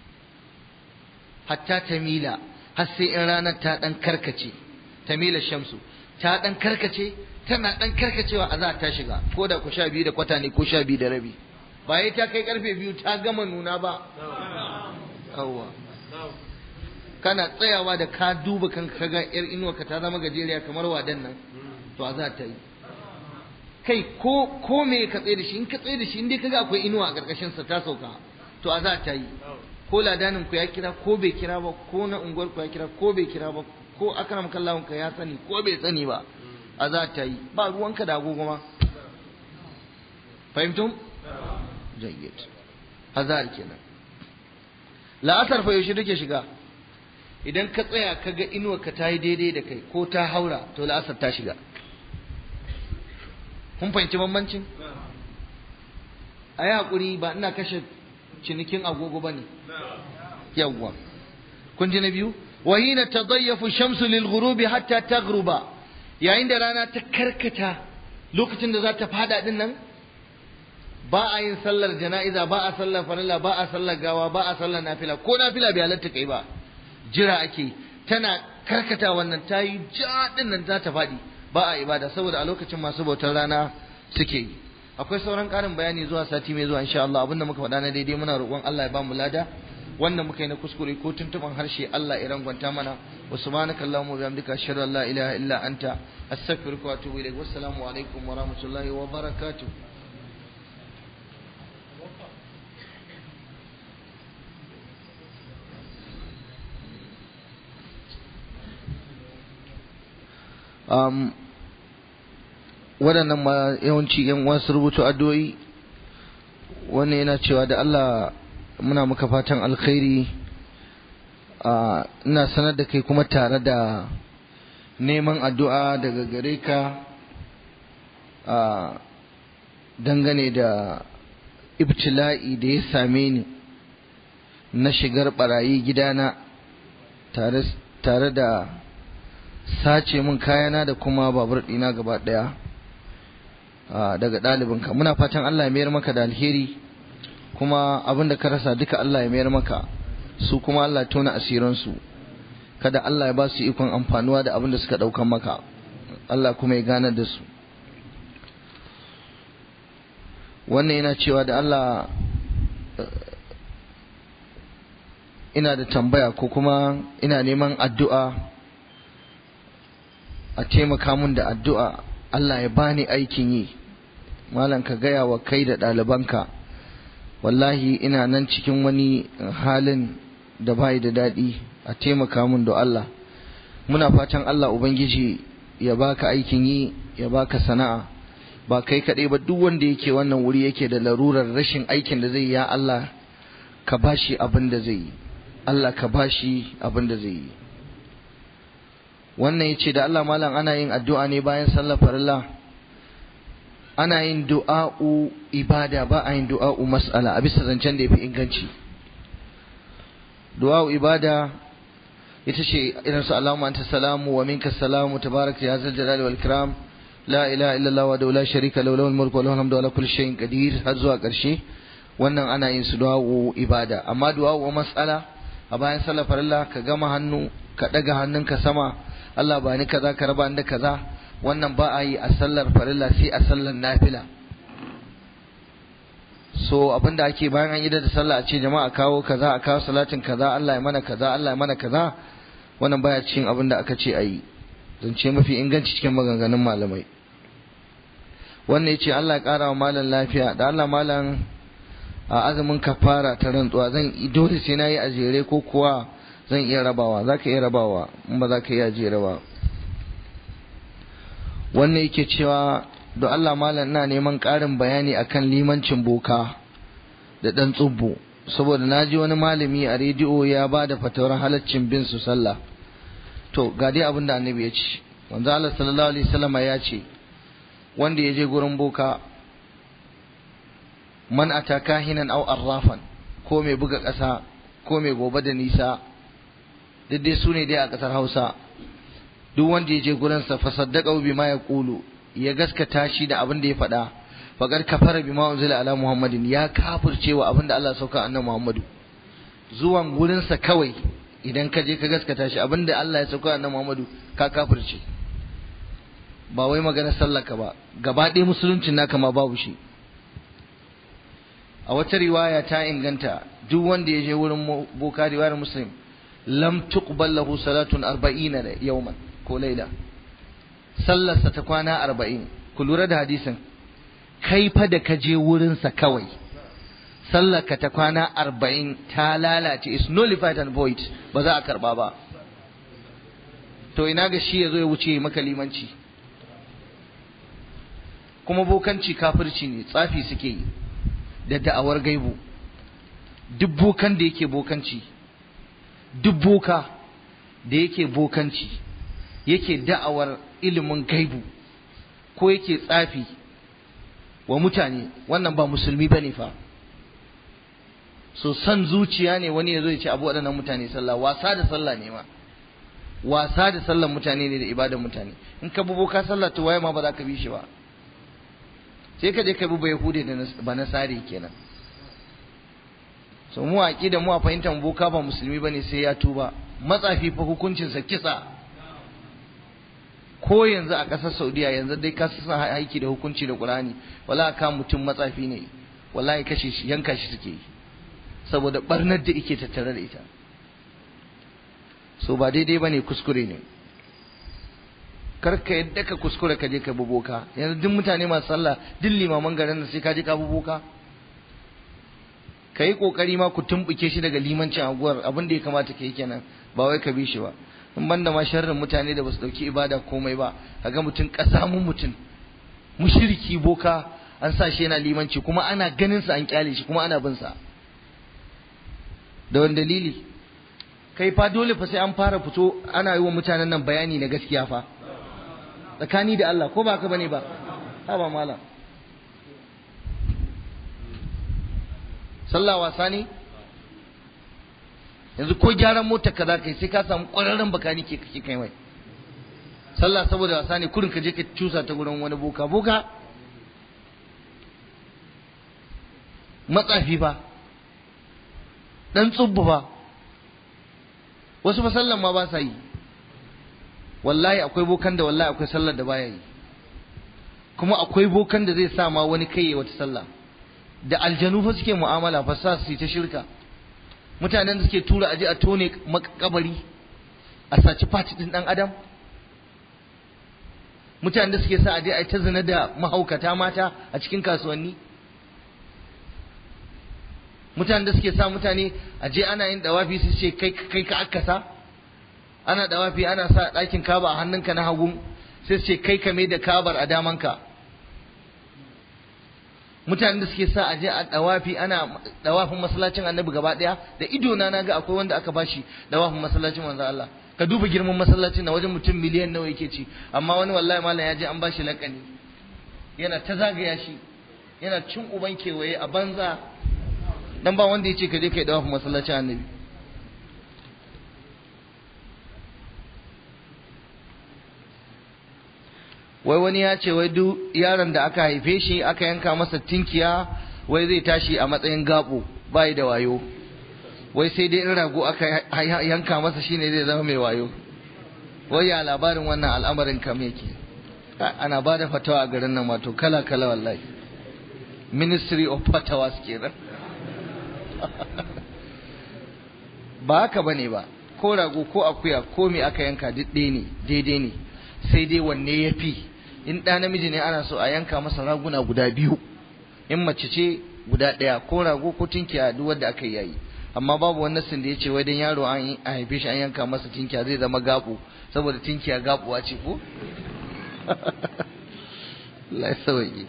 hatta tamila har sai in ranar ta dan karkace tamila shamsu ta dan karkace tana dan karkacewa a za ta shiga ko da ku sha biyu da kwata ne ko sha biyu da rabi ba ya ta kai karfe biyu ta gama nuna ba yawwa kana tsayawa da ka duba kanka kaga yar inuwa ka ta zama gajeriya kamar wadan nan to a za ta yi kai ko ko me ka tsaye da shi in ka tsaye da shi in dai kaga akwai inuwa a karkashin sa ta sauka to a za ta yi ko ladanin ku ya kira ko bai kira ba ko na unguwar ku ya kira ko bai kira ba ko akram kallahun ka ya sani ko bai sani ba a za ta yi ba ruwanka da agogo ma fahimtum jayyid azar kenan la'asar fa yaushe take shiga idan ka tsaya ka ga inuwar ka ta yi daidai da kai ko ta haura to la'asar ta shiga kun fahimci bambancin a yi haƙuri ba ina kashe cinikin agogo ba ne yawwa kun ji na biyu wahina tadayyafu shamsu lil ghurubi hatta taghruba yayin da rana ta karkata lokacin da za ta fada din nan ba a yin sallar jana'iza ba a sallar farilla ba a sallar gawa ba a sallar nafila ko nafila bai halatta kai ba jira ake tana karkata wannan ta yi ja din nan za ta faɗi ba a ibada saboda a lokacin masu bautar rana suke yi akwai sauran ƙarin bayani zuwa sati mai zuwa insha Allah abinda muka faɗa na daidai muna roƙon Allah ya ba mu lada wannan muka yi na kuskure ko tuntuban harshe Allah ya rangwanta mana wa subhanaka allahumma wa bihamdika ashhadu an la ilaha illa anta astaghfiruka wa atubu ilaik wassalamu alaikum wa rahmatullahi wa barakatuh um, waɗannan ma yawanci yan uwa su rubuta addu'o'i wannan yana cewa da Allah muna maka fatan alkhairi ina sanar da kai kuma tare da neman addu'a daga gare ka dangane da ibtila'i da ya same ni na shigar barayi gidana tare da sace min kayana da kuma babur ɗina gaba ɗaya daga ɗalibinka muna fatan Allah ya mayar maka da alheri kuma abinda ka rasa duka Allah ya mayar maka su kuma Allah ya tona asiransu kada Allah ya ba su ikon amfanuwa da abin da suka ɗaukan maka Allah kuma ya ganar da su wannan yana cewa da Allah ina da tambaya ko kuma ina neman addu'a a taimaka mun da addu'a Allah ya bani aikin yi malam ka gaya wa kai da ɗalibanka wallahi ina nan cikin wani halin da bai da daɗi a taimaka mun da Allah muna fatan Allah Ubangiji ya baka aikin yi ya baka sana'a ba kai kaɗai ba duk wanda yake wannan wuri yake da larurar rashin aikin da zai yi ya Allah ka bashi abin da zai yi Allah ka bashi abin da zai yi wannan yace da Allah malam ana yin addu'a ne bayan sallar farilla ana yin du'a'u ibada ba a yin du'a'u mas'ala a bisa zancen da yafi inganci du'a'u ibada ita ce irin su Allahumma anta salamu wa minka salamu tabaraka ya zal jalali wal ikram la ilaha illallah wa la sharika lahu lahul mulku wa lahul hamdu ala kulli shay'in qadir har zuwa karshe wannan ana yin su du'a'u ibada amma du'a'u mas'ala a bayan sallar farilla ka gama hannu ka daga hannunka sama Allah ba ni kaza ka raba da kaza wannan ba a yi a sallar farilla sai a sallar nafila so abinda ake bayan an yi da sallah a ce jama'a kawo kaza a kawo salatin kaza Allah ya mana kaza Allah ya mana kaza wannan baya cikin abinda aka ce a yi zance mafi inganci cikin maganganun malamai wannan ya ce Allah ya kara wa malam lafiya da Allah malam a azumin kafara ta rantsuwa zan dole sai na yi a jere ko kuwa zan iya rabawa za ka iya rabawa in ba za ka iya jere ba wannan yake cewa da Allah malam na neman ƙarin bayani akan limancin boka da ɗan tsubbo saboda na ji wani malami a rediyo ya ba da fatawar halaccin bin su sallah to ga dai abin da annabi ya ce wanzu Allah sallallahu alaihi wasallam ya ce wanda ya je gurin boka man ata kahinan aw arrafan ko mai buga ƙasa ko mai gobe da nisa duk dai su ne dai a ƙasar Hausa duk wanda ya je gurin sa fa saddaqa bima yaqulu ya gaskata shi da abin da ya faɗa faqad kafara bima unzila ala muhammadin ya kafirce wa abin da Allah sauka annabi muhammadu zuwan gurin sa kawai idan ka je ka gaskata shi abin da Allah ya sauka annabi muhammadu ka kafirce ba wai magana sallaka ba gaba ɗaya musuluncin naka ma babu shi a wata riwaya ta inganta duk wanda ya je wurin boka riwayar muslim lam tuqbal lahu salatun arba'ina yawman ko laila sallarsa ta kwana arba'in ku lura da hadisin kai fa da ka je wurinsa kawai sallarka ta kwana arba'in ta lalace is nullified and void ba za a karba ba to ina ga shi ya zo ya wuce maka limanci kuma bokanci kafirci ne tsafi suke yi da da'awar gaibu duk bokan da yake bokanci duk boka da yake bokanci yake da'awar ilimin gaibu ko yake tsafi wa mutane wannan ba musulmi ba ne fa so san zuciya ne wani ya zo ya ce abu waɗannan mutane sallah wasa da sallah ne ma wasa da sallan mutane ne da ibadan mutane in ka bubo ka sallah to waye ma ba za ka bi shi ba sai ka je ka bi ba yahudi da ba nasari kenan so mu a da mu a fahimtar boka ba musulmi bane sai ya tuba matsafi fa hukuncinsa kisa ko yanzu a ƙasar saudiya yanzu dai ka sa aiki da hukunci da qur'ani wala ka mutum matsafi ne wallahi kashe shi yanka shi suke yi saboda barnar da yake tattare da ita so ba daidai bane kuskure ne kar ka yadda ka kuskure ka je ka bi boka yanzu duk mutane masu sallah duk limaman garin sai ka je ka bi boka ka yi kokari ma ku tumbuke shi daga limancin aguwar abin da ya kamata ka yi kenan ba wai ka bi shi ba in banda ma sharrin mutane da basu dauki ibada komai ba kaga mutum kasa mun mutum mushriki boka an sa shi yana limanci kuma ana ganin sa an kyale shi kuma ana bin sa da wani dalili kai fa dole fa sai an fara fito ana yi wa mutanen nan bayani na gaskiya fa tsakani da Allah ko ba ka bane ba ha ba malam sallah wasa ne yanzu ko gyaran mota ka za ka yi sai ka samu ƙwararren bakani ke kake kai mai sallah saboda wasa ne kurin ka je ka cusa ta gurin wani boka boka matsafi ba dan tsubbu ba wasu fa sallan ma ba sa yi wallahi akwai bokan da wallahi akwai sallar da baya yi kuma akwai bokan da zai sa ma wani kai wata sallah da aljanu fa suke mu'amala fa sa su yi ta shirka mutanen da suke tura aje a tone makabari a saci fati din dan adam mutanen da suke sa aje a ta zina da mahaukata mata a cikin kasuwanni mutanen da suke sa mutane aje ana yin dawafi su ce kai kai ka akasa ana dawafi ana sa ɗakin kaba a hannunka na hagu sai su ce kai ka mai da kabar a damanka mutanen da suke sa a je a dawafi ana dawafin masallacin annabi gaba daya da ido na naga akwai wanda aka bashi dawafin masallacin manzo Allah ka duba girman masallacin na wajen mutum miliyan nawa yake ci amma wani wallahi malam ya je an bashi lakani yana ta zagaya shi yana cin uban kewaye a banza dan ba wanda yace ka je kai dawafin masallacin annabi wai wani ya ce wai duk yaron da aka haife shi aka yanka masa tinkiya wai zai tashi a matsayin gabo bai da wayo wai sai dai in rago aka yanka masa shine zai zama mai wayo wai ya labarin wannan al'amarin kam yake ana ba da fatawa a garin nan wato kala kala wallahi ministry of fatawas kenan ba haka bane ba ko rago ko akuya ko me aka yanka duk ɗaya ne daidai ne sai dai wanne ya fi in ɗa namiji ne ana so a yanka masa raguna guda biyu in mace ce guda ɗaya ko rago ko tinkiya duk wanda aka yayi amma babu wani nasin da ya ce wai dan yaro an haife shi an yanka masa tinkiya zai zama gaɓo saboda tinkiya gaɓuwa ce ko Allah ya sauke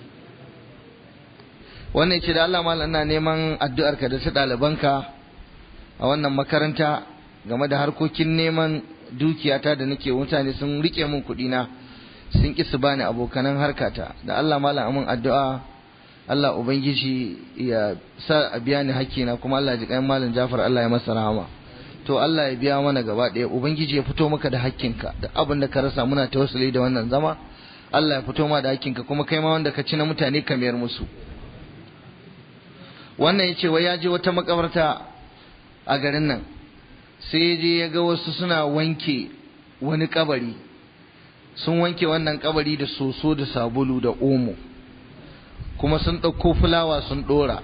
wannan ce da Allah malam ina neman addu'arka da ta ɗalibanka a wannan makaranta game da harkokin neman dukiyata da nake mutane sun rike min kuɗi na sun ƙi su bani abokanan harkata da Allah malam amin addu'a Allah ubangiji ya sa a biya ni hakkina kuma Allah ji kayan malam Jafar Allah ya masa rahama to Allah ya biya mana gaba ɗaya ubangiji ya fito maka da hakkinka da abin da ka rasa muna tawassuli da wannan zama Allah ya fito ma da hakkinka kuma kai ma wanda ka ci na mutane ka mayar musu wannan ya ce wai ya je wata makabarta a garin nan sai ya je ya ga wasu suna wanke wani kabari sun wanke wannan kabari da soso da sabulu da omo kuma sun ɗauko fulawa sun ɗora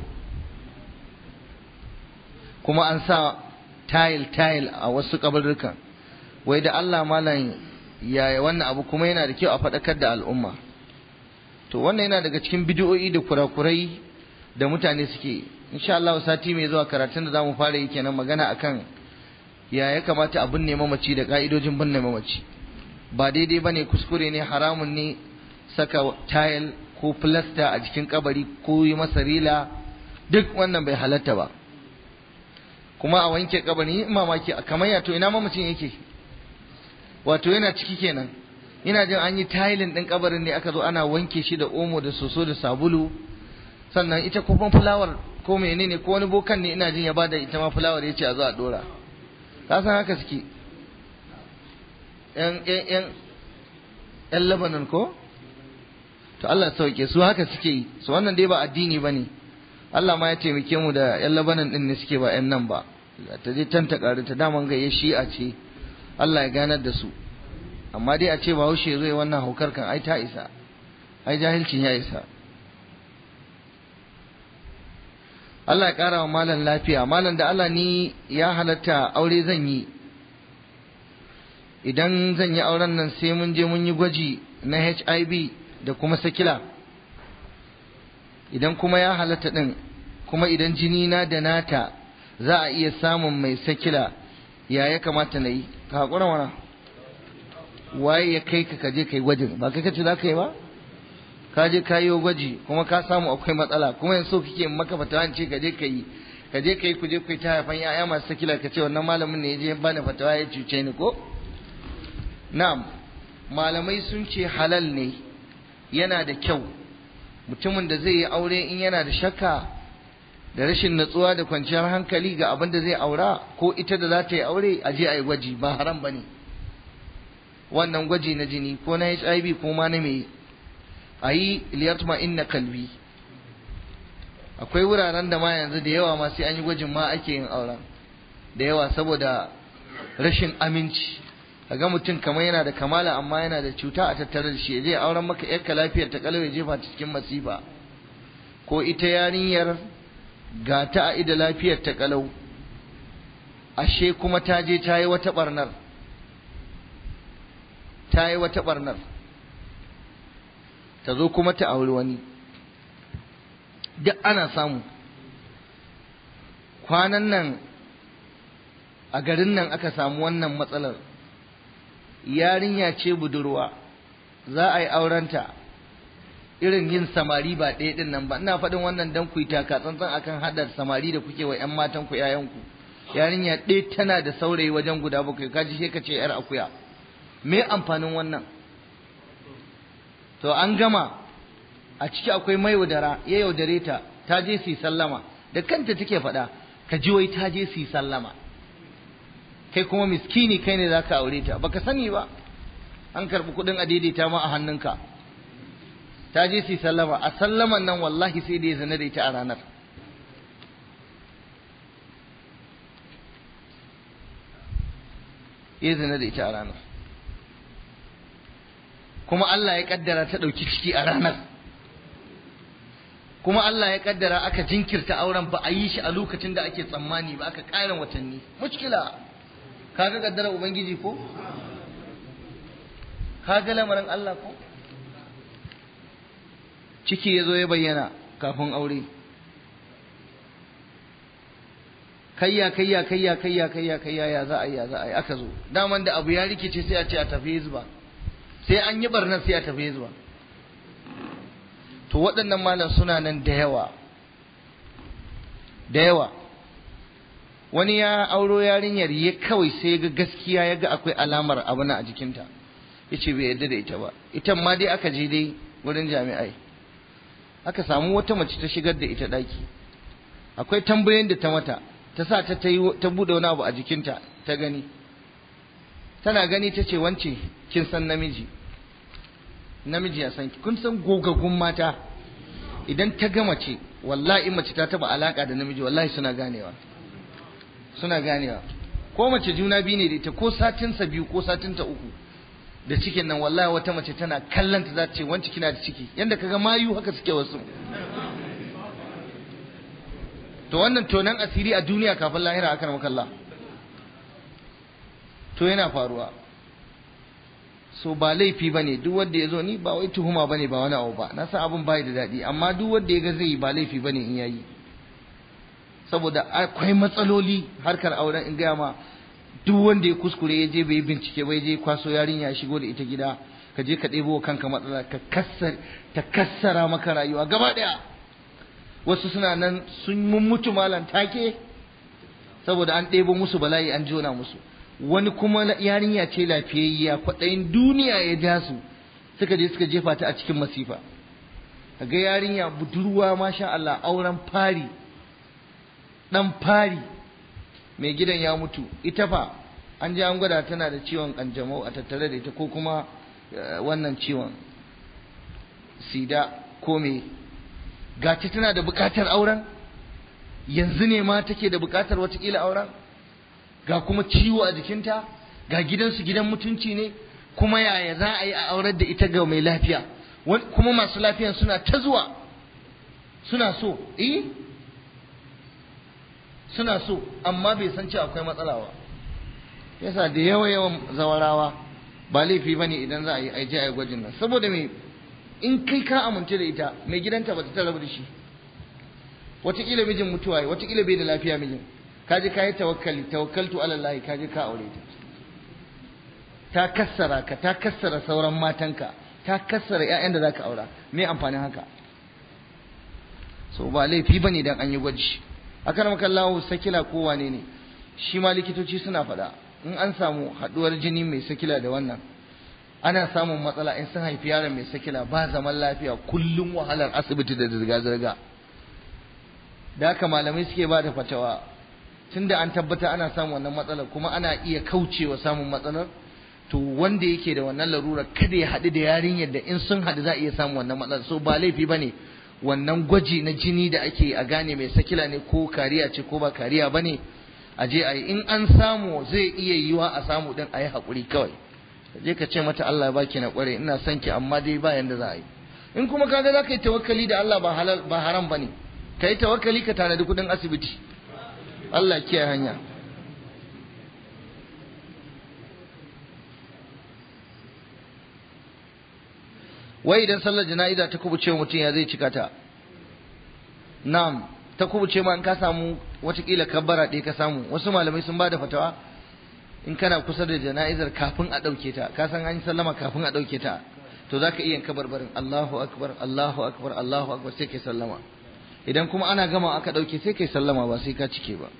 kuma an sa tayil tayil a wasu kabarurkan wai da Allah malam yaya wannan abu kuma yana da kyau a faɗakar da al'umma to wannan yana daga cikin bidiyo'i da kurakurai da mutane suke insha Allah sati mai zuwa karatun da zamu fara yi kenan magana akan ya ya kamata a binne mamaci da ka'idojin binne mamaci ba daidai bane kuskure ne haramun ne saka tile ko plaster a jikin kabari ko yi masa rila duk wannan bai halatta ba kuma a wanke kabari mamaki kamar ya to ina mamacin yake wato yana ciki kenan ina jin an yi tilin din kabarin ne aka zo ana wanke shi da omo da soso da sabulu sannan ita kuma fulawar ko menene ko wani bokan ne ina jin ya bada ita ma fulawar yace a zo a dora ka san haka suke yan yan yan yan Lebanon ko to Allah sauke su haka suke yi su wannan dai ba addini bane Allah ma ya taimake mu da yan Lebanon din ne suke ba yan nan ba ta je tanta ƙari ta daman ga ya shi'a ce Allah ya ganar da su amma dai a ce ba haushe zai wannan haukar kan ai ta isa ai jahilcin ya isa Allah ya ƙara wa malam lafiya malam da Allah ni ya halatta aure zan yi idan zan yi auren nan sai mun je mun yi gwaji na HIV da kuma sakila idan kuma ya halatta din kuma idan jini na da nata za a iya samun mai sakila ya ya kamata na yi ka haƙura mana waye ya kai ka kaje kai gwajin ba kai kace za ka yi ba ka je ka yi gwaji kuma ka samu akwai matsala kuma yanzu kike maka fatawa ce ka je ka yi ka je ka yi ku je ku yi ta haifan ya'ya masu sakila ka ce wannan malamin ne ya je bani fatawa ya cuce ni ko na'am malamai sun ce halal ne yana da kyau mutumin da zai yi aure in yana da shakka da rashin natsuwa da kwanciyar hankali ga abin da zai aura ko ita da za ta yi aure a je a yi gwaji ba haram ba ne wannan gwaji na jini ko na hiv ko ma na me a yi liyatma inna kalbi akwai wuraren da ma yanzu da yawa ma sai an yi gwajin ma ake yin auren da yawa saboda rashin aminci ga mutum kamar yana da kamala amma yana da cuta a tattare da shi zai auren maka yarka lafiyar ta kalau ya jefa ta cikin masifa ko ita yarinyar ga ta a ida lafiyar ta kalau ashe kuma ta je ta yi wata barnar ta yi wata barnar ta zo kuma ta auri wani duk ana samu kwanan nan a garin nan aka samu wannan matsalar yarinya ce budurwa za a yi aurenta irin yin samari ba ɗaya ɗin nan ba ina faɗin wannan dan ku yi taka tsantsan akan haɗar samari da kuke wa 'yan matan ku yayanku yarinya ɗaya tana da saurayi wajen guda bakwai kaji sai ka ce 'yar akuya me amfanin wannan to an gama a ciki akwai mai yaudara ya yaudare ta ta je su sallama da kanta take faɗa ka ji wai ta je su sallama kai kuma miskini kai ne zaka aure ta baka sani ba an karɓi kuɗin a daidaita ma a hannunka ta je su sallama a sallaman nan wallahi sai da ya zana da ita a ranar ya zana da ita a ranar kuma Allah ya kaddara ta ɗauki ciki a ranar kuma Allah ya kaddara aka jinkirta auren ba a yi shi a lokacin da ake tsammani ba aka ƙarin watanni mushkila kaga kaddara ubangiji ko kaga lamarin Allah ko ciki ya zo ya bayyana kafin aure kayya kayya kayya kayya kayya kayya ya za a yi ya za a yi aka zo daman da abu ya rikice sai a ce a tafi hizba sai an yi barnar sai a tafi hizba to waɗannan malam suna nan da yawa da yawa wani ya auro yarinyar ya kawai sai ga gaskiya ya ga akwai alamar abu na a jikinta ya ce bai yarda da ita ba ita ma dai aka je dai wurin jami'ai aka samu wata mace ta shigar da ita ɗaki akwai tambayoyin da ta mata ta sa ta ta buɗe wani abu a jikinta ta gani tana gani ta ce wance kin san namiji namiji ya san kun san gogaggun mata idan ta ga mace wallahi mace ta taba alaka da namiji wallahi suna ganewa suna ganewa ko mace juna biyu ne da ita ko satinsa biyu ko satinta uku da cikin nan wallahi wata mace tana kallon ta za ta ce wance kina da ciki yanda kaga mayu haka suke wasu to wannan tonan asiri a duniya kafin lahira aka maka Allah to yana faruwa so ba laifi bane duk wanda ya zo ni ba wai tuhuma bane ba wani abu ba na san abin bai da daɗi amma duk wanda ya ga zai yi ba laifi bane in yayi saboda akwai matsaloli harkar auren in gaya ma duk wanda ya kuskure ya je bai bincike bai je kwaso yarinya ya shigo da ita gida ka je ka ɗebo kanka matsala ka kassar ta kassara maka rayuwa gaba ɗaya wasu suna nan sun mutu malam take saboda an ɗebo musu bala'i an jona musu wani kuma yarinya ce lafiyayya kwaɗayin duniya ya ja su suka je suka jefa ta a cikin masifa ga yarinya budurwa masha Allah auren fari ɗan fari mai gidan ya mutu ita fa an ji an gwada tana da ciwon kanjamau a tattare da ita ko kuma wannan ciwon sida ko me gaci tana da bukatar auren yanzu ne ma take da bukatar watakila auren ga kuma ciwo a jikinta ga gidansu gidan mutunci ne kuma yaya za a yi a aurar da ita ga mai lafiya kuma masu lafiyan suna ta zuwa suna so eh suna so amma bai san cewa akwai matsala ba yasa da yawa yawan zawarawa ba laifi ba ne idan za a yi aije a yi gwajin nan saboda me in kai ka amince da ita mai gidanta ba ta rabu da shi wataƙila mijin mutuwa yi wataƙila bai da lafiya mijin ka je ka yi tawakkali tawakkaltu ala Allah ka je ka aure ta ta kassara ka ta kassara sauran matanka ka kassara ƴaƴan da zaka aura me amfanin haka so ba laifi bane dan an yi gwaji akan makallahu sakila ko wane ne shi ma likitoci suna faɗa in an samu haɗuwar jini mai sakila da wannan ana samun matsala in sun haifi yaron mai sakila ba zaman lafiya kullum wahalar asibiti da zirga-zirga da haka malamai suke ba da fatawa tunda an tabbata ana samun wannan matsalar kuma ana iya kaucewa samun matsalar to wanda yake da wannan larura kada ya haɗu da yarinyar da in sun haɗu za a iya samun wannan matsalar so ba laifi ba ne wannan gwaji na jini da ake a gane mai sakila ne ko kariya ce ko ba kariya ba ne a je a yi in an samu zai iya yiwa a samu din a yi haƙuri kawai je ka ce mata Allah ya baki na ƙware ina son ki amma dai ba yanda za a yi in kuma kaga za ka yi tawakkali da Allah ba halal ba haram bane ka yi tawakkali ka tanadi kuɗin asibiti Allah kiyaye hanya wai idan sallar jana'iza ta kubuce mutum ya zai cika ta na'am ta kubuce ma in ka samu watakila kabbara ɗaya ka samu wasu malamai sun ba da fatawa in kana kusa da jana'izar kafin a ɗauke ta ka san an yi sallama kafin a ɗauke ta to za ka iya kabarbarin Allahu akbar Allahu akbar Allahu akbar sai kai sallama idan kuma ana gama aka ɗauke sai kai sallama ba sai ka cike ba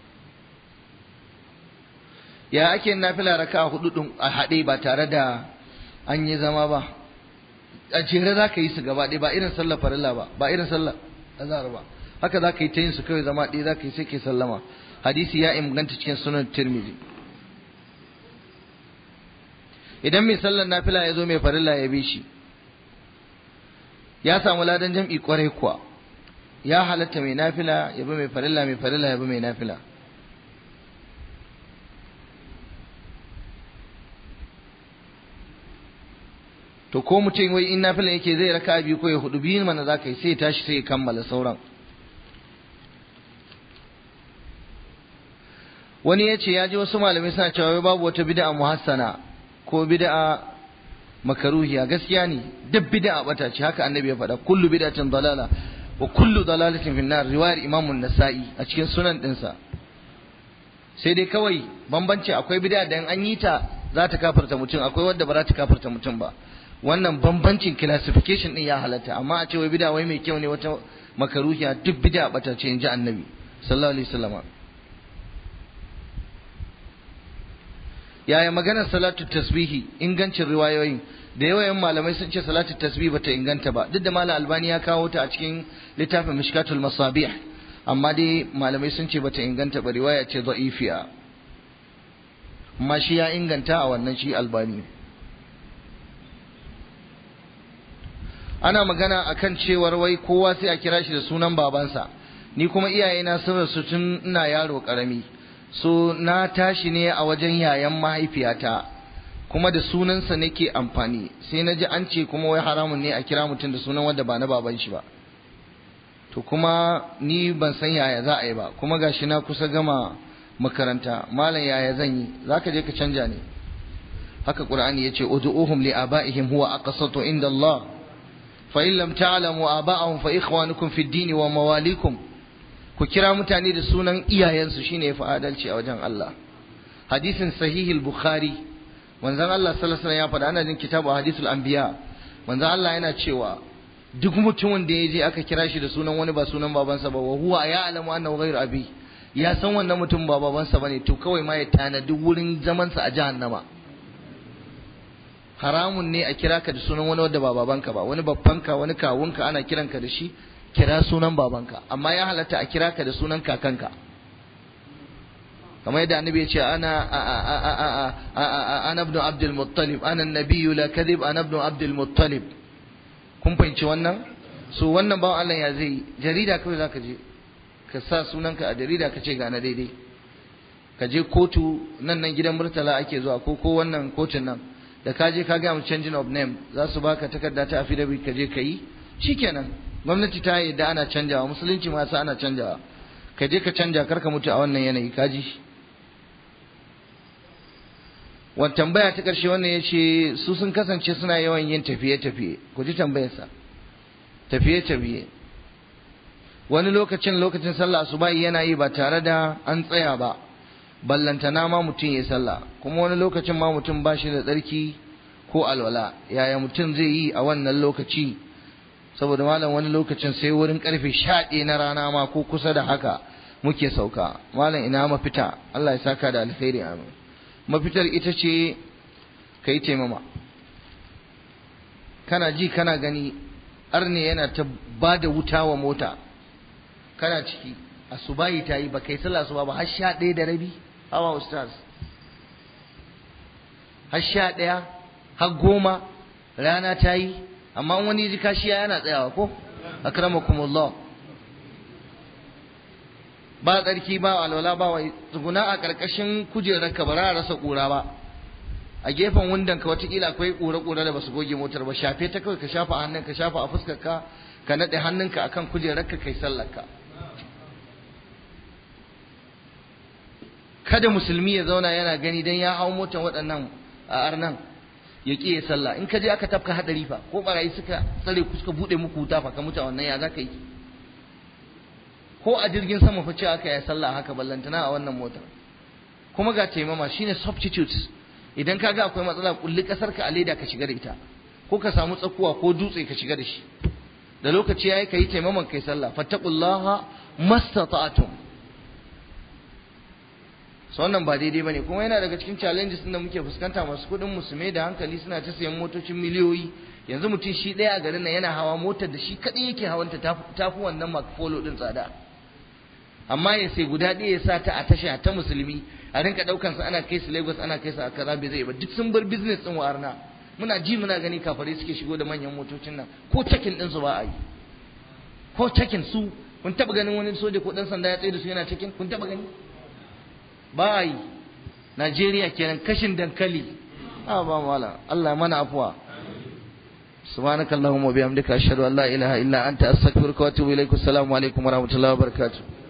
ya ake nafila raka a hudu ɗin a haɗe ba tare da an yi zama ba a jere za ka yi su gaba ɗaya ba irin sallar farilla ba ba irin sallar azhar ba haka za ka yi ta yin su kawai zama ɗaya za ka yi sai kai sallama hadisi ya inganta cikin sunan tirmidhi idan mai sallar nafila ya zo mai farilla ya bi shi ya samu ladan jam'i kwarai kuwa ya halatta mai nafila ya bi mai farilla mai farilla ya bi mai nafila to ko mutum wai in nafila yake zai raka biyu ko ya hudu biyun mana za ka yi sai ya tashi sai ya kammala sauran wani ya ce ya ji wasu malamai suna cewa babu wata bid'a muhassana ko bid'a makaruhiya gaskiya ne duk bid'a bata ce haka annabi ya faɗa kullu bid'atin dalala wa kullu dalalatin fin nar riwayar imam an-nasa'i a cikin sunan dinsa sai dai kawai bambanci akwai bid'a da an yi ta za ta kafirta mutum akwai wadda ba za ta kafirta mutum ba wannan bambancin classification din ya halatta amma a ce wai bid'a wai mai kyau ne wata makaruhiya duk bid'a bata ce in ji annabi sallallahu alaihi wasallam yaya maganar salatu tasbihi ingancin riwayoyin da yawayen malamai sun ce salatu tasbih bata inganta ba duk da malam albani ya kawo ta a cikin littafin mishkatul masabih amma dai malamai sun ce bata inganta ba riwaya ce da'ifiya amma shi ya inganta a wannan shi albani ana magana akan cewar wai kowa sai a kira shi da sunan babansa ni kuma iyayena sun rasu tun ina yaro karami so na tashi ne a wajen yayan mahaifiyata kuma da sunansa nake amfani sai na ji an ce kuma wai haramun ne a kira mutum da sunan wanda ba na baban shi ba to kuma ni ban san yaya za a yi ba kuma gashi na kusa gama makaranta malam yaya zan yi zaka je ka canja ne haka qur'ani yace ud'uhum li abaihim huwa aqsatu inda Allah fa in lam ta'lamu aba'ahum fa ikhwanukum fid din wa mawalikum ku kira mutane da sunan iyayensu shine yafi adalci a wajen Allah hadisin sahihul bukhari manzon Allah sallallahu alaihi wasallam ya faɗa ana jin kitabu hadithul anbiya manzon Allah yana cewa duk mutumin da ya je aka kira shi da sunan wani ba sunan babansa ba wa huwa ya alamu annahu ghairu abi ya san wannan mutum ba babansa bane to kawai ma ya tanadi wurin zamansa a jahannama haramun ne a kira ka da sunan wani wanda ba babanka ba wani babbanka wani kawunka ana kiranka da shi kira sunan babanka amma ya halatta a kira ka da sunan kakanka kamar yadda annabi ya ce ana ana ibn abdul muttalib ana nabiyyu la kadhib ana ibn abdul muttalib kun fahimci wannan so wannan bawan Allah ya zai jarida kawai zaka je ka sa sunanka a jarida ka ce ga na daidai ka je kotu nan nan gidan murtala ake zuwa ko ko wannan kotun nan da ka je ka ga mu changing of name za su baka takarda ta affidavit ka je ka yi shikenan gwamnati ta yi da ana canjawa musulunci ma sa ana canjawa ka je ka canja kar ka mutu a wannan yanayi ka ji wa tambaya ta ƙarshe wannan ya ce su sun kasance suna yawan yin tafiye-tafiye ku ji tambayarsa tafiye-tafiye wani lokacin lokacin sallah asubahi yana yi ba tare da an tsaya ba ballantana ma mutum ya sallah kuma wani lokacin ma mutum ba shi da tsarki ko alwala yaya mutum zai yi a wannan lokaci saboda malam wani lokacin sai wurin karfe sha na rana ma ko kusa da haka muke sauka malam ina mafita Allah ya saka da alkhairi amin mafitar ita ce ka yi taimama kana ji kana gani arne yana ta ba da wuta wa mota kana ciki asubahi ta yi ba kai sallah asuba ba har sha ɗaya da rabi hawa ustaz har sha ɗaya har goma rana ta yi amma wani ji kashiya yana tsayawa ko akramakumullah ba tsarki ba alwala ba wai tsuguna a ƙarƙashin kujerar ka ba za a rasa ƙura ba a gefen wundan ka watakila akwai ƙura-ƙura da basu goge motar ba shafe ta kawai ka shafa hannun ka shafa a fuskar ka ka naɗe hannunka akan kujerar ka kai sallar ka kada musulmi ya zauna yana gani dan ya hau motar waɗannan a arnan ya ƙi ya sallah in ka je aka tafka hadari fa ko barayi suka tsare ku suka buɗe muku wuta fa ka mutu a wannan ya za ka yi ko a jirgin sama fa ce aka yi sallah haka ballantana a wannan motar kuma ga taimama shine substitute idan ka ga akwai matsala kulli kasar ka a leda ka shiga da ita ko ka samu tsakuwa ko dutse ka shiga da shi da lokaci yayi kai taimaman kai sallah fattaqullaha mastata'tum so wannan ba daidai bane kuma yana daga cikin challenges din da muke fuskanta masu kudin musulmai da hankali suna ta sayan motocin miliyoyi yanzu mutum shi ɗaya a garin nan yana hawa motar da shi kaɗai yake hawanta tafi wannan makfolo ɗin tsada amma ya sai guda ɗaya ya sa ta a tasha ta musulmi a rinka ɗaukan sa ana kai su Lagos ana kai su a kaza bai zai ba duk sun bar business ɗin warna muna ji muna gani kafare suke shigo da manyan motocin nan ko cakin ɗin su ba a yi ko cakin su kun taɓa ganin wani soja ko ɗan sanda ya tsaye da su yana cakin kun taɓa gani ba a yi Najeriya kenan kashin dankali a ba mala Allah mana afuwa سبحانك اللهم وبحمدك أشهد أن لا إله إلا أنت أستغفرك وأتوب إليك السلام عليكم ورحمة الله وبركاته